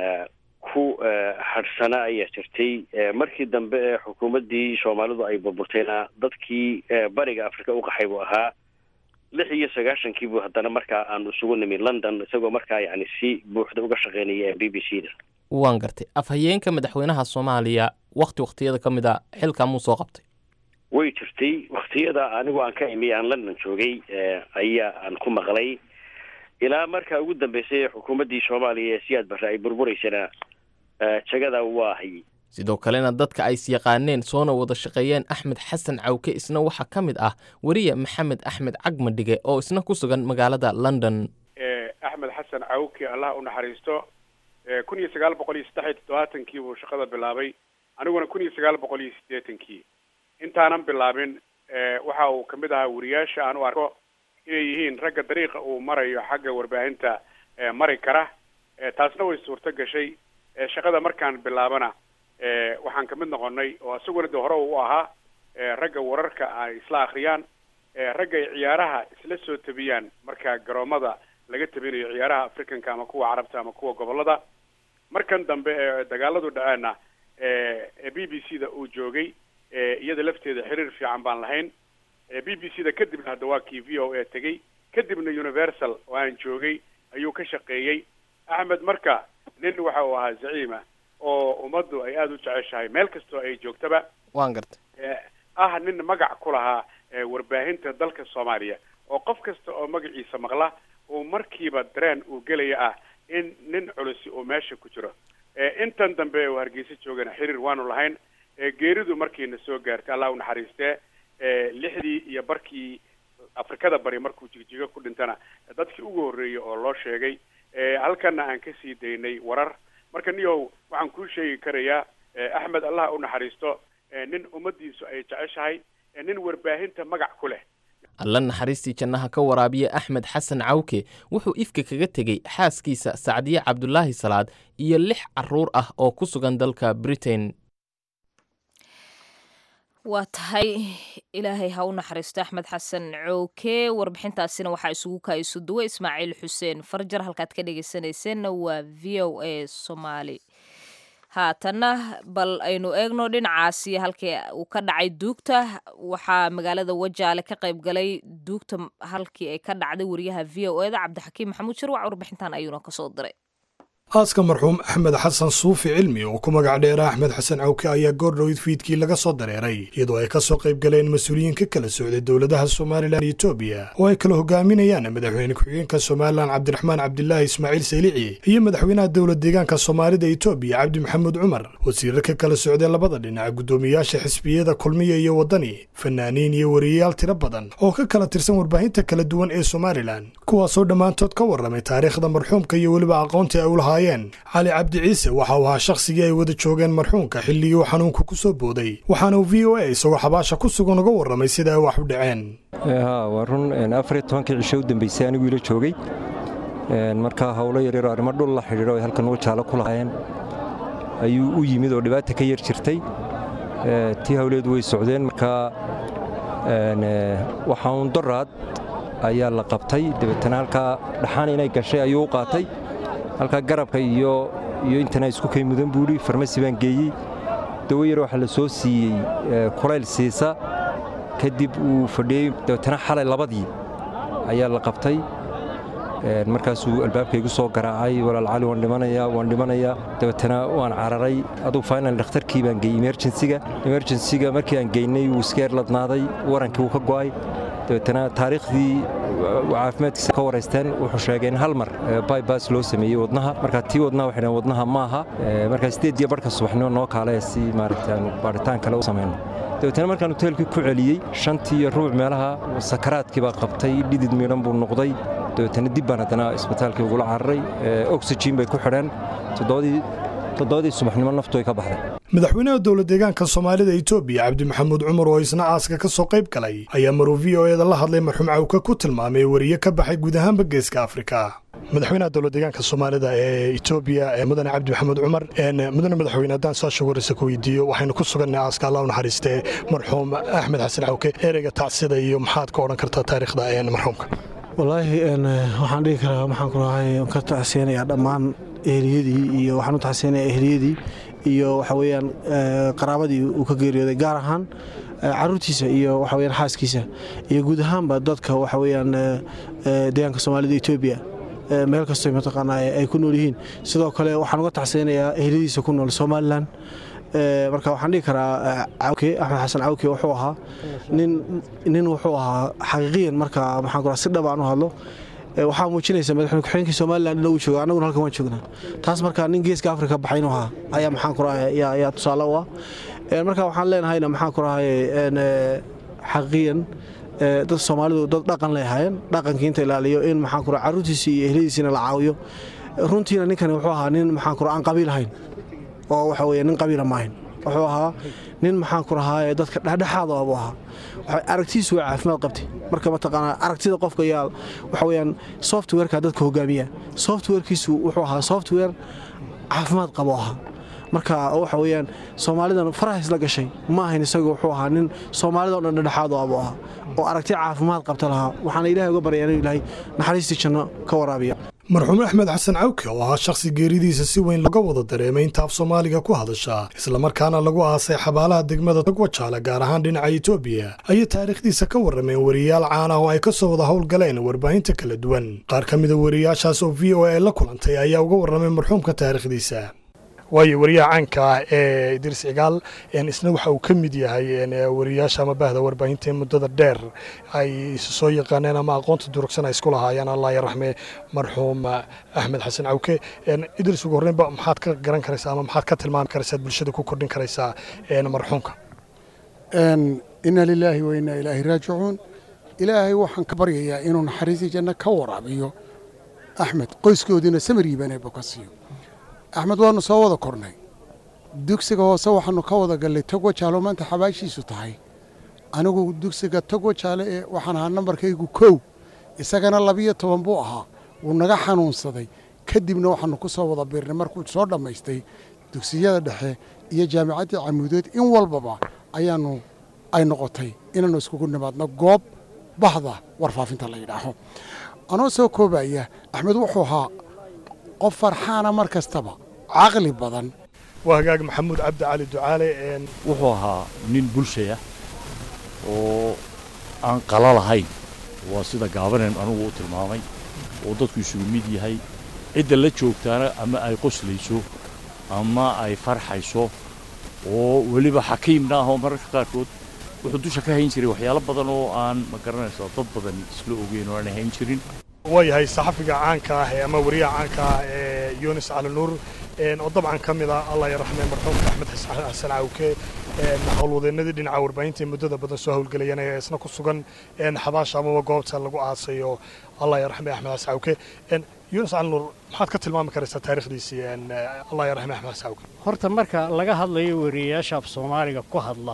V: ku hadhsana ayaa jirtay markii dambe ee xukuumaddii soomaalidu ay burburtayna dadkii bariga africa u qaxay buu ahaa lix iyo sagaashankii buu haddana markaa aanu isugu nimi london isagoo markaa yani si buuxda uga shaqeynaya b b c da
R: waan gartay afhayeenka madaxweynaha soomaaliya wakti waktiyada ka mid a xilkaa muu soo qabtay
V: way jirtay waktiyada anigu aan ka imi aan london joogay ayaa aan ku maqlay ilaa markaa ugu dambeysay ee xukuumaddii soomaaliya ee siyaad barre ay burbureysana jagada waa hayay
R: sidoo kalena dadka ay is yaqaaneen soona wada shaqeeyeen axmed xasan cawke isna waxaa ka mid ah weriye maxamed axmed cagmadhige oo isna ku sugan magaalada london
E: axmed xasan cawke allah u naxariisto kun iyo sagaal boqol iyo saddex iyo toddobaatankii buu shaqada bilaabay aniguna kun iyo sagaal boqol iyo siddeetankii intaanan bilaabin waxa uu kamid ahaa weriyaasha aan u arko inay yihiin ragga dariiqa uu marayo xagga warbaahinta mari kara taasna way suurto gashay shaqada markaan bilaabana waxaan kamid noqonay oo isaguna de hore u ahaa ragga wararka ay isla akriyaan ragga ay ciyaaraha isla soo tabiyaan marka garoomada laga tabinayo ciyaaraha africanka ama kuwa carabta ama kuwa gobolada markan dambe ee dagaaladu dhaceena b b c da uu joogay iyada lafteeda xiriir fiican baan lahayn b b c da kadibna hadda waa kii v o a tegey kadibna universal oo aan joogay ayuu ka shaqeeyey axmed marka nin waxa uu ahaa zaciima oo ummaddu ay aada u jeceshahay meel kastoo ay joogtaba
R: waan gartay
E: ah nin magac ku lahaa warbaahinta dalka soomaaliya oo qof kasta oo magaciisa maqla uu markiiba dareen uu gelaya ah in nin culusi uu meesha ku jiro intan dambe uu hargeysa joogana xiriir waanu lahayn geeridu markiina soo gaartay allah u naxariistee lixdii iyo barkii afrikada bari markuu jigjigo ku dhintana dadkii ugu horreeyey oo loo sheegay halkana aan ka sii daynay warar marka niyow waxaan kuu sheegi karayaa axmed allah u naxariisto nin ummaddiisu ay jeceshahay nin warbaahinta magac ku leh
R: alla naxariistii jannaha ka waraabiya axmed xasan cawke wuxuu ifka kaga tegey xaaskiisa sacdiye cabdulaahi salaad iyo lix caruur ah oo ku sugan dalka britain
B: waa tahay ilaahay ha u naxariisto axmed xasan cooke warbixintaasina waxaa isugu kaayiso duwe ismaaciil xuseen farjar halkaad ka dhegeysanayseena waa v o a somaali haatanna bal aynu eegno dhinacaasi halkii uu ka dhacay duugta waxaa magaalada wajaale ka qayb galay duugta halkii ay ka dhacday wariyaha v o eda cabdixakiim maxamuud shirwac warbixintan ayuuna kasoo diray
G: aaska marxuum axmed xasan suufi cilmi oo ku magac dheera axmed xasan cawke ayaa goordhoweyd fiidkii laga soo dareeray iyadoo ay ka soo qayb galeen mas-uuliyiin ka kala socday dowladaha somalilan iyo etoobiya oo ay kala hogaaminayaan madaxweyne ku-xigeenka somalilan cabdiraxmaan cabdilaahi ismaaciil saylici iyo madaxweynaha dowlad deegaanka soomaalida etoobiya cabdi maxamuud cumar wasiirro ka kala socday labada dhinac guddoomiyaasha xisbiyada kulmiya iyo waddani fanaaniin iyo wariyayaal tiro badan oo ka kala tirsan warbaahinta kala duwan ee somalilan kuwaasoo dhammaantood ka warramay taariikhda marxuumka iyo weliba aqoontii ay u lahaa cali cabdi ciise waxa uu ahaa shakhsigii ay wada joogeen marxuumka xilligii uu xanuunku ku soo booday waxaana uu v o a isagoo xabaasha ku sugan uga warramay sida ay wax u dhaceen
W: waa run afariyo tobankii cisho u dambeysay anigu ila joogay markaa howlo yaryaroo arrimo dhul la xidhiidho ay halkan wajaalo ku lahaayeen ayuu u yimid oo dhibaata ka yar jirtay tii howleedu way socdeen markaa waxaan doraad ayaa la qabtay dabeetana halkaa dhaxaan inay gashay ayuu u qaatay halkaa garabka iyo iyo intana isku kay mudan buudhi farmasi baan geeyey dawo yar waxaa la soo siiyey kulayl siisa kadib uu fadhiyey dabeetana xalay labadii ayaa la qabtay markaasuu albaabka igu soo garaacay walaal cali waan dhimanayaa waan dhimanayaa dabeetana waan cararay aduu final dhakhtarkii baan geeyey emerjensiga emerjensiga markii aan geynay wuu iska erladnaaday warankii wuu ka go'ay dabeetana taariikhdii caafimaadkiisa ka waraysteen wuxuu sheegay in hal mar bybas loo sameeyey wadnaha marka tii wadnaha waxay dhaheen wadnaha ma aha markaa sideed iyo barhka subaxnimo noo kaalaya si maaragtay aanu baadhitaan kale u samayno dabeetana markaan hoteelkii ku celiyey shantii iyo rubuc meelaha sakaraadkii baa qabtay dhidid miidhan buu noqday dabeetana dib baan haddana isbitaalkii ugula cararay oxygen bay ku xidheen toddobadii subaxnimo naftu ay ka baxday
G: madaxweynaha dowla deegaanka soomaalida etoobiya cabdi maxamuud cumar oo isna aaska ka soo qayb galay ayaa maruu v o eeda la hadlay marxuum cawka ku tilmaamay wariye ka baxay guud ahaanba geeska afrika madaxweynaha dowla deegaanka soomaalida ee etoobiya mudane cabdi maxamuud cumar mudane madaxweyne haddaan saasha waraysa ku weydiiyo waxaynu ku sugannahay aaska allah u naxariistee marxuum axmed xasan cawke ereyga tacsida iyo maxaad ka odhan kartaa taariikhda marxuumka
F: wallaahi waxaan dhihi karaa waxaan ku rahay ka tacseenayaa dhammaan ehliyadii iyo waxaan u tacseenayaa ehliyadii iyo waxa weeyaan qaraabadii uu ka geeriyooday gaar ahaan caruurtiisa iyo waxa weyaan xaaskiisa iyo guud ahaanba dadka waxa weeyaan deegaanka soomaalida etoobiya meel kastoo mataqaanaa ay ku nool yihiin sidoo kale waxaan uga tacseenayaa ehliyadiisa ku nool somalilan marka waxaan dhihi karaa cawke axmed xasan cawke wuxuu ahaa nin nin wuxuu ahaa xaqiiqiyan marka maxaan ku si dhab aan u hadlo waxaa muujinaysa madaxweyne ku-xigeenkii somalilan in uu joogo annaguna halkan waan joognaa taas marka nin geeska afrika baxay inuu ahaa ayaa maxaan ku rahay ayaa tusaale u ah marka waxaan leenahayna maxaan ku rahay xaqiiqiyan dad soomaalidu dad dhaqan leehaayeen dhaqankii inta ilaaliyo in maxaan ku rahay carruurtiisii iyo ehladiisiina la caawiyo runtiina ninkani wuxuu ahaa nin maxaan ku rahay aan qabiil ahayn oo waxa weeye nin qabiila maahayn wuxuu ahaa nin maxaan ku rahaaye dadka dhexdhexaad oo buu ahaa aragtidiisu waa caafimaad qabtay marka mataqaanaa aragtida qofka ayaa waxa weeyaan softwareka dadka hogaamiya softwarekiisu wuxuu ahaa software caafimaad qabo ahaa marka waxa weeyaan soomaalidan faraha isla gashay ma ahayn isagu wuxuu ahaa nin soomaalida o dhan dhexdhexaad oo abuu ahaa oo aragti caafimaad qabta lahaa waxaana ilaahay uga baryaa inuu ilaahay naxariistii janno ka waraabiya
G: marxuum axmed xasan cawke oo ahaa shakhsi geeridiisa si weyn laga wada dareemay inta af soomaaliga ku hadasha islamarkaana lagu aasay xabaalaha degmada togwajaale gaar ahaan dhinaca etoobiya ayay taariikhdiisa ka warrameen wariyayaal caan ah oo ay ka soo wada howlgaleen warbaahinta kala duwan qaar ka mida wariyayaashaas oo v o a la kulantay ayaa uga warramay marxuumka taariikhdiisa waayo wariyaha caanka ah ee idriis cigaal isna waxa uu ka mid yahay wariyayaasha ama bahda warbaahinta muddada dheer ay isu soo yaqaaneen ama aqoonta durugsan ay isku lahaayeen allah yaraxme marxuum axmed xasan cawke idriis ugu horreynba maxaad ka garan karaysaa ama maxaad ka tilmaami karaysaa bulshada ku kordhin karaysaa marxuumka
H: inna lilaahi wa inna ilaahi raajicuun ilaahay waxaan ka baryayaa inuu naxariistii janno ka waraabiyo axmed qoyskoodiina samariibanayba ka siiyo axmed waannu soo wada kornay dugsiga hoose waxaannu ka wada gallay togwa jaalo maanta xabaashiisu tahay anigu dugsiga togwa jaale ee waxaan ahaa nambarkaygu kow isagana labiyo toban buu ahaa wuu naga xanuunsaday kadibna waxaannu ku soo wada biirnay markuu soo dhammaystay dugsiyada dhexe iyo jaamicaddii camuudeed in walbaba ayaannu ay noqotay inaannu iskugu nimaadno goob bahda warfaafinta la yidhaaho anoo soo koobaya axmed wuxuu ahaa qof farxaana mar kastaba caqli badan
G: waa hagaag maxamuud cabdi cali ducaale
I: wuxuu ahaa nin bulshaya oo aan qala lahayn waa sida gaabaneen anugu u tilmaamay oo dadku isugu mid yahay cidda la joogtaana ama ay qoslayso ama ay farxayso oo weliba xakiimna ah oo mararka qaarkood wuxuu dusha ka hayn jiray waxyaalo badan oo aan ma garanaysa dad badan isla ogeyn oo aan hayn jirin
G: waayahay saxafiga caanka ah ee ama wariyaha caanka ah ee yunis cali nuur oo dabcan ka mid ah allah yaraxme marxuumka axmed xasan cawke howlwadeennadii dhinaca warbaahinta ee muddada badan soo howlgelayeen ee isna ku sugan xabaasha amaba goobta lagu aasayo allah yaraxme axmed xasan cawke yunis cali nuur maxaad ka tilmaami karaysaa taariikhdiisii allah yaraxme axmed xasan cawke
X: horta marka laga hadlayo wariyayaasha af soomaaliga ku hadla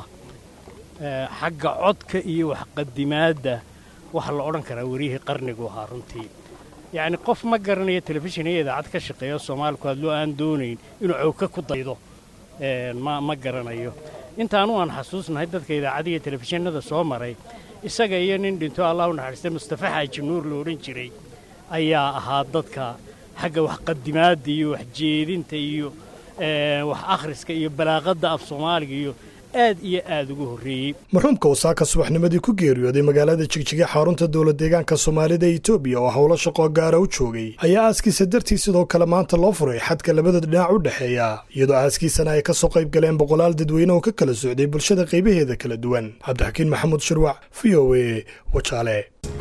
X: xagga codka iyo waxqadimaadda waxaa la odhan karaa wariyihii qarnigu ahaa runtii yacni qof ma garanayo telefishin iyo idaacad ka shaqeeyo soomaaliku hadloo aan doonayn inuu cawka ku daydo ma ma garanayo intaanu aan xasuusnahay dadka idaacadiya telefishinada soo maray isaga iyo nin dhinto allah u naxariistay mustafa xaaji nuur la odhan jiray ayaa ahaa dadka xagga waxqadimaadda iyo waxjeedinta iyo wax akhriska iyo balaaqadda af soomaaliga iyo aad iyo aad ugu horreeyey
G: marxuumka uu saaka subaxnimadii ku geeriyooday magaalada jigjiga xarunta dowla deegaanka soomaalida ee etoobiya oo howlo shaqoo gaara u joogay ayaa aaskiisa dartii sidoo kale maanta loo furay xadka labada dhinac u dhexeeya iyadoo aaskiisana ay ka soo qayb galeen boqolaal dadweyne oo ka kala socday bulshada qaybaheeda kala duwan cabdixakiin maxamuud shirwac v o a wajaale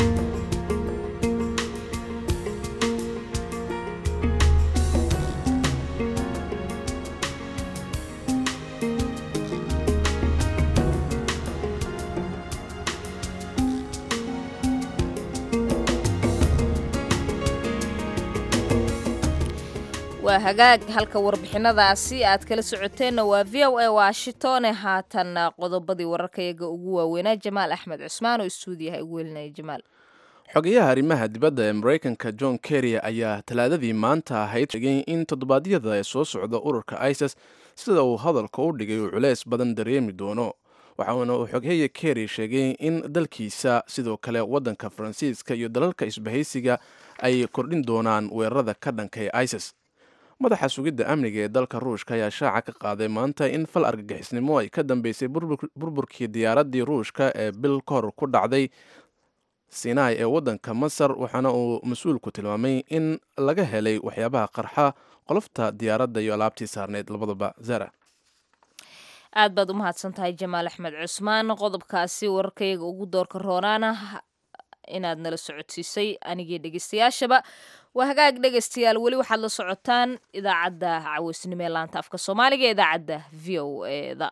B: waa hagaag halka warbixinadaasi aad kala socoteenna waa v o a washingtone haatan qodobadii wararkayaga ugu waaweynaa jamaal axmed cusmaan oo istuudiyaha ugu welinaya jamaal
A: xogayaha arrimaha dibadda ee maraykanka john kerry ayaa talaadadii maanta ahayd sheegay in toddobaadyada ee soo socda ururka isis sida uu hadalka u dhigay uu culeys badan dareemi doono waxaana uu xogheya kerry sheegay in dalkiisa sidoo kale waddanka faransiiska iyo dalalka isbahaysiga ay kordhin doonaan weerarada ka dhanka ee isis madaxa sugidda amniga ee dalka ruushka ayaa shaaca ka qaaday maanta in fal argagixisnimo ay ka dambeysay burburkii diyaaraddii ruushka ee bil ka hor ku dhacday sinai ee waddanka masar waxaana uu mas-uulku tilmaamay in laga helay waxyaabaha qarxa qolofta diyaaradda iyo alaabtii saarneyd labadaba zara
B: aad baad u mahadsan tahay jamaal axmed cusmaan qodobkaasi wararkayaga ugu doorka roonaana inaad nala socodsiisay anigii dhegeystayaashaba waa hagaag dhegeystayaal weli waxaad la socotaan idaacadda caweysnimo ee laanta afka soomaaliga ee idaacadda v o eda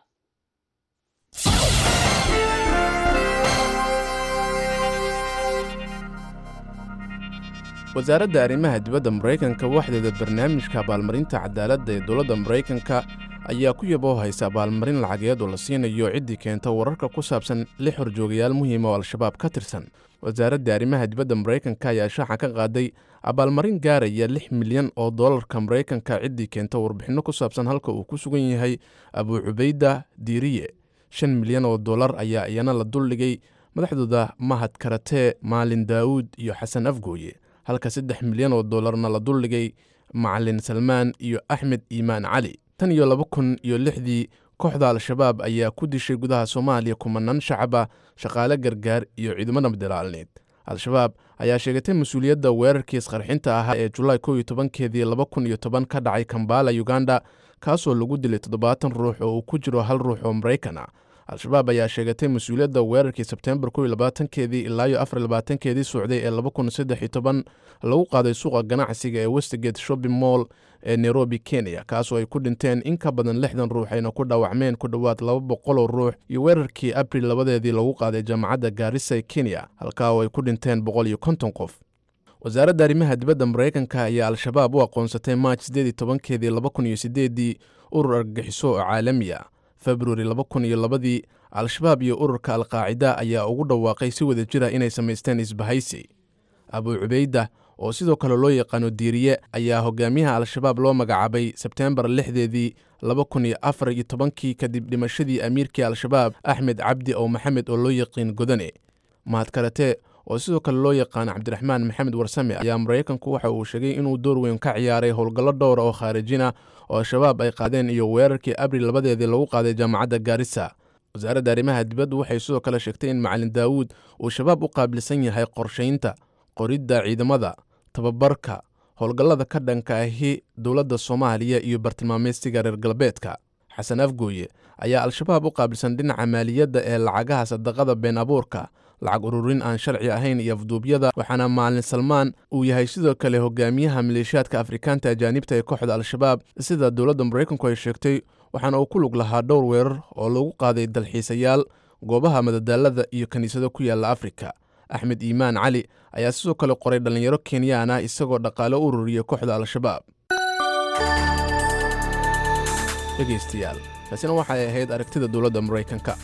A: wasaaradda arrimaha dibadda maraykanka waxdeeda barnaamijka abaalmarinta cadaaladda ee dowladda maraykanka ayaa ku yaboo haysa abaalmarin lacageed oo la siinayo ciddii keenta wararka ku saabsan lix horjoogayaal muhiima oo al-shabaab ka tirsan wasaaradda arrimaha dibadda maraykanka ayaa shaaca ka qaaday abaalmarin gaaraya lix milyan oo dollarka maraykanka ciddii keenta warbixinno ku saabsan halka uu ku sugan yahay abuu cubayda diiriye shan milyan oo dollar ayaa iyana la duldhigay madaxdooda mahad karatee maalin daawuud iyo xasan afgooye halka saddex milyan oo dollarna la duldhigay macalin salmaan iyo axmed iimaan cali tan iyo laba kun iyo lixdii kooxda al-shabaab ayaa ku dishay gudaha soomaaliya kumanaan shacaba shaqaale gargaar iyo ciidamo nabadilaalneed al-shabaab ayaa sheegatay mas-uuliyadda weerarkii isqarxinta ahaa ee julaay kow iyo tobankeedii laba kun iyo toban ka dhacay kambala uganda kaasoo lagu dilay toddobaatan ruux oo uu ku jiro hal ruux oo maraykan ah al-shabaab ayaa sheegatay mas-uuliyadda weerarkii sebteembar kow iyo labaatankeedii ilaa iyo afar iyo labaatankeedii socday ee laba kun saddex iyo toban lagu qaaday suuqa ganacsiga ee westgate shopping mall ee nairobi kenya kaasoo ay ku dhinteen in ka badan lixdan ruux ayna ku dhaawacmeen ku dhowaad laba boqoloo ruux iyo weerarkii abril labadeedii lagu qaaday jaamacadda gaarisa ee kenya halkaa oo ay ku dhinteen boqol iyo konton qof wasaaradda arrimaha dibadda maraykanka ayaa al-shabaab u aqoonsatay maaj siddeed iyo tobankeedii laba kun iyo siddeeddii urur argagixiso oo caalami ah februari laba kun iyo labadii al-shabaab iyo ururka alqaacida ayaa ugu dhawaaqay si wada jira inay samaysteen isbahaysi abuu cubayda oo sidoo kale loo yaqaano diiriye ayaa hogaamiyaha al-shabaab loo magacaabay sebteembar lixdeedii laba kun iyo afar iyo tobankii kadib dhimashadii amiirkii al-shabaab axmed cabdi oo maxamed oo loo yaqiin godane mahad karatee oo sidoo kale loo yaqaano cabdiraxmaan maxamed warsame ayaa maraykanku waxa uu sheegay inuu door weyn ka ciyaaray howlgallo dhowra oo khaarijina oo al-shabaab ay qaadeen iyo weerarkii abril labadeedii lagu qaaday jaamacadda gaarisa wasaaradda arrimaha dibaddu waxay sidoo kale sheegtay in macalin daawuud uu shabaab u qaabilsan yahay qorshaynta qoridda ciidamada tababarka howlgallada ka dhanka ahi dowladda soomaaliya iyo bartilmaameystiga reer galbeedka xasan afgooye ayaa al-shabaab u qaabilsan dhinaca maaliyadda ee lacagaha sadaqada been abuurka lacag ururin aan sharci ahayn iyo afduubyada waxaana maalin salmaan uu yahay sidoo kale hogaamiyaha maleeshiyaadka afrikaanta ajaanibta ee kooxda al-shabaab sida dowladda maraykanku ay sheegtay waxaana uu ku lug lahaa dhowr weerar oo lagu qaaday dalxiisayaal goobaha madadaalada iyo kiniisado ku yaalla afrika axmed iimaan cali ayaa sidoo kale qoray dhallinyaro kenyaan ah isagoo dhaqaale u ururiya kooxda al-shabaab dhegaystayaal taasina waxay ahayd aragtida dowladda maraykanka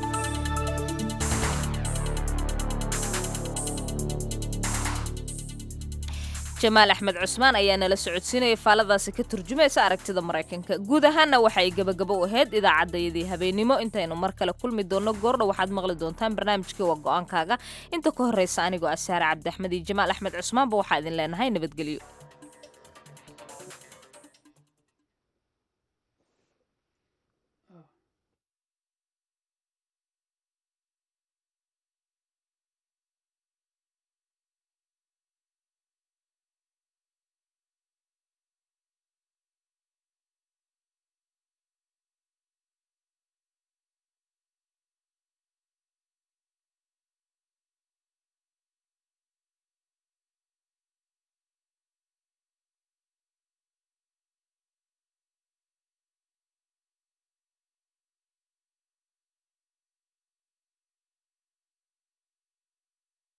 B: jamaal axmed cusmaan ayaa nala socodsiinaya faaladaasi ka turjumaysa aragtida maraykanka guud ahaanna waxay gebagabo u ahayd idaacaddayadii habeennimo intaynu mar kale kulmi doonno goordha waxaad maqli doontaan barnaamijkii waa go-aankaaga inta ka horraysa anigoo ah saare cabdi axmed iyo jamaal axmed cusmaanba waxaa idin leenahay nabadgelyo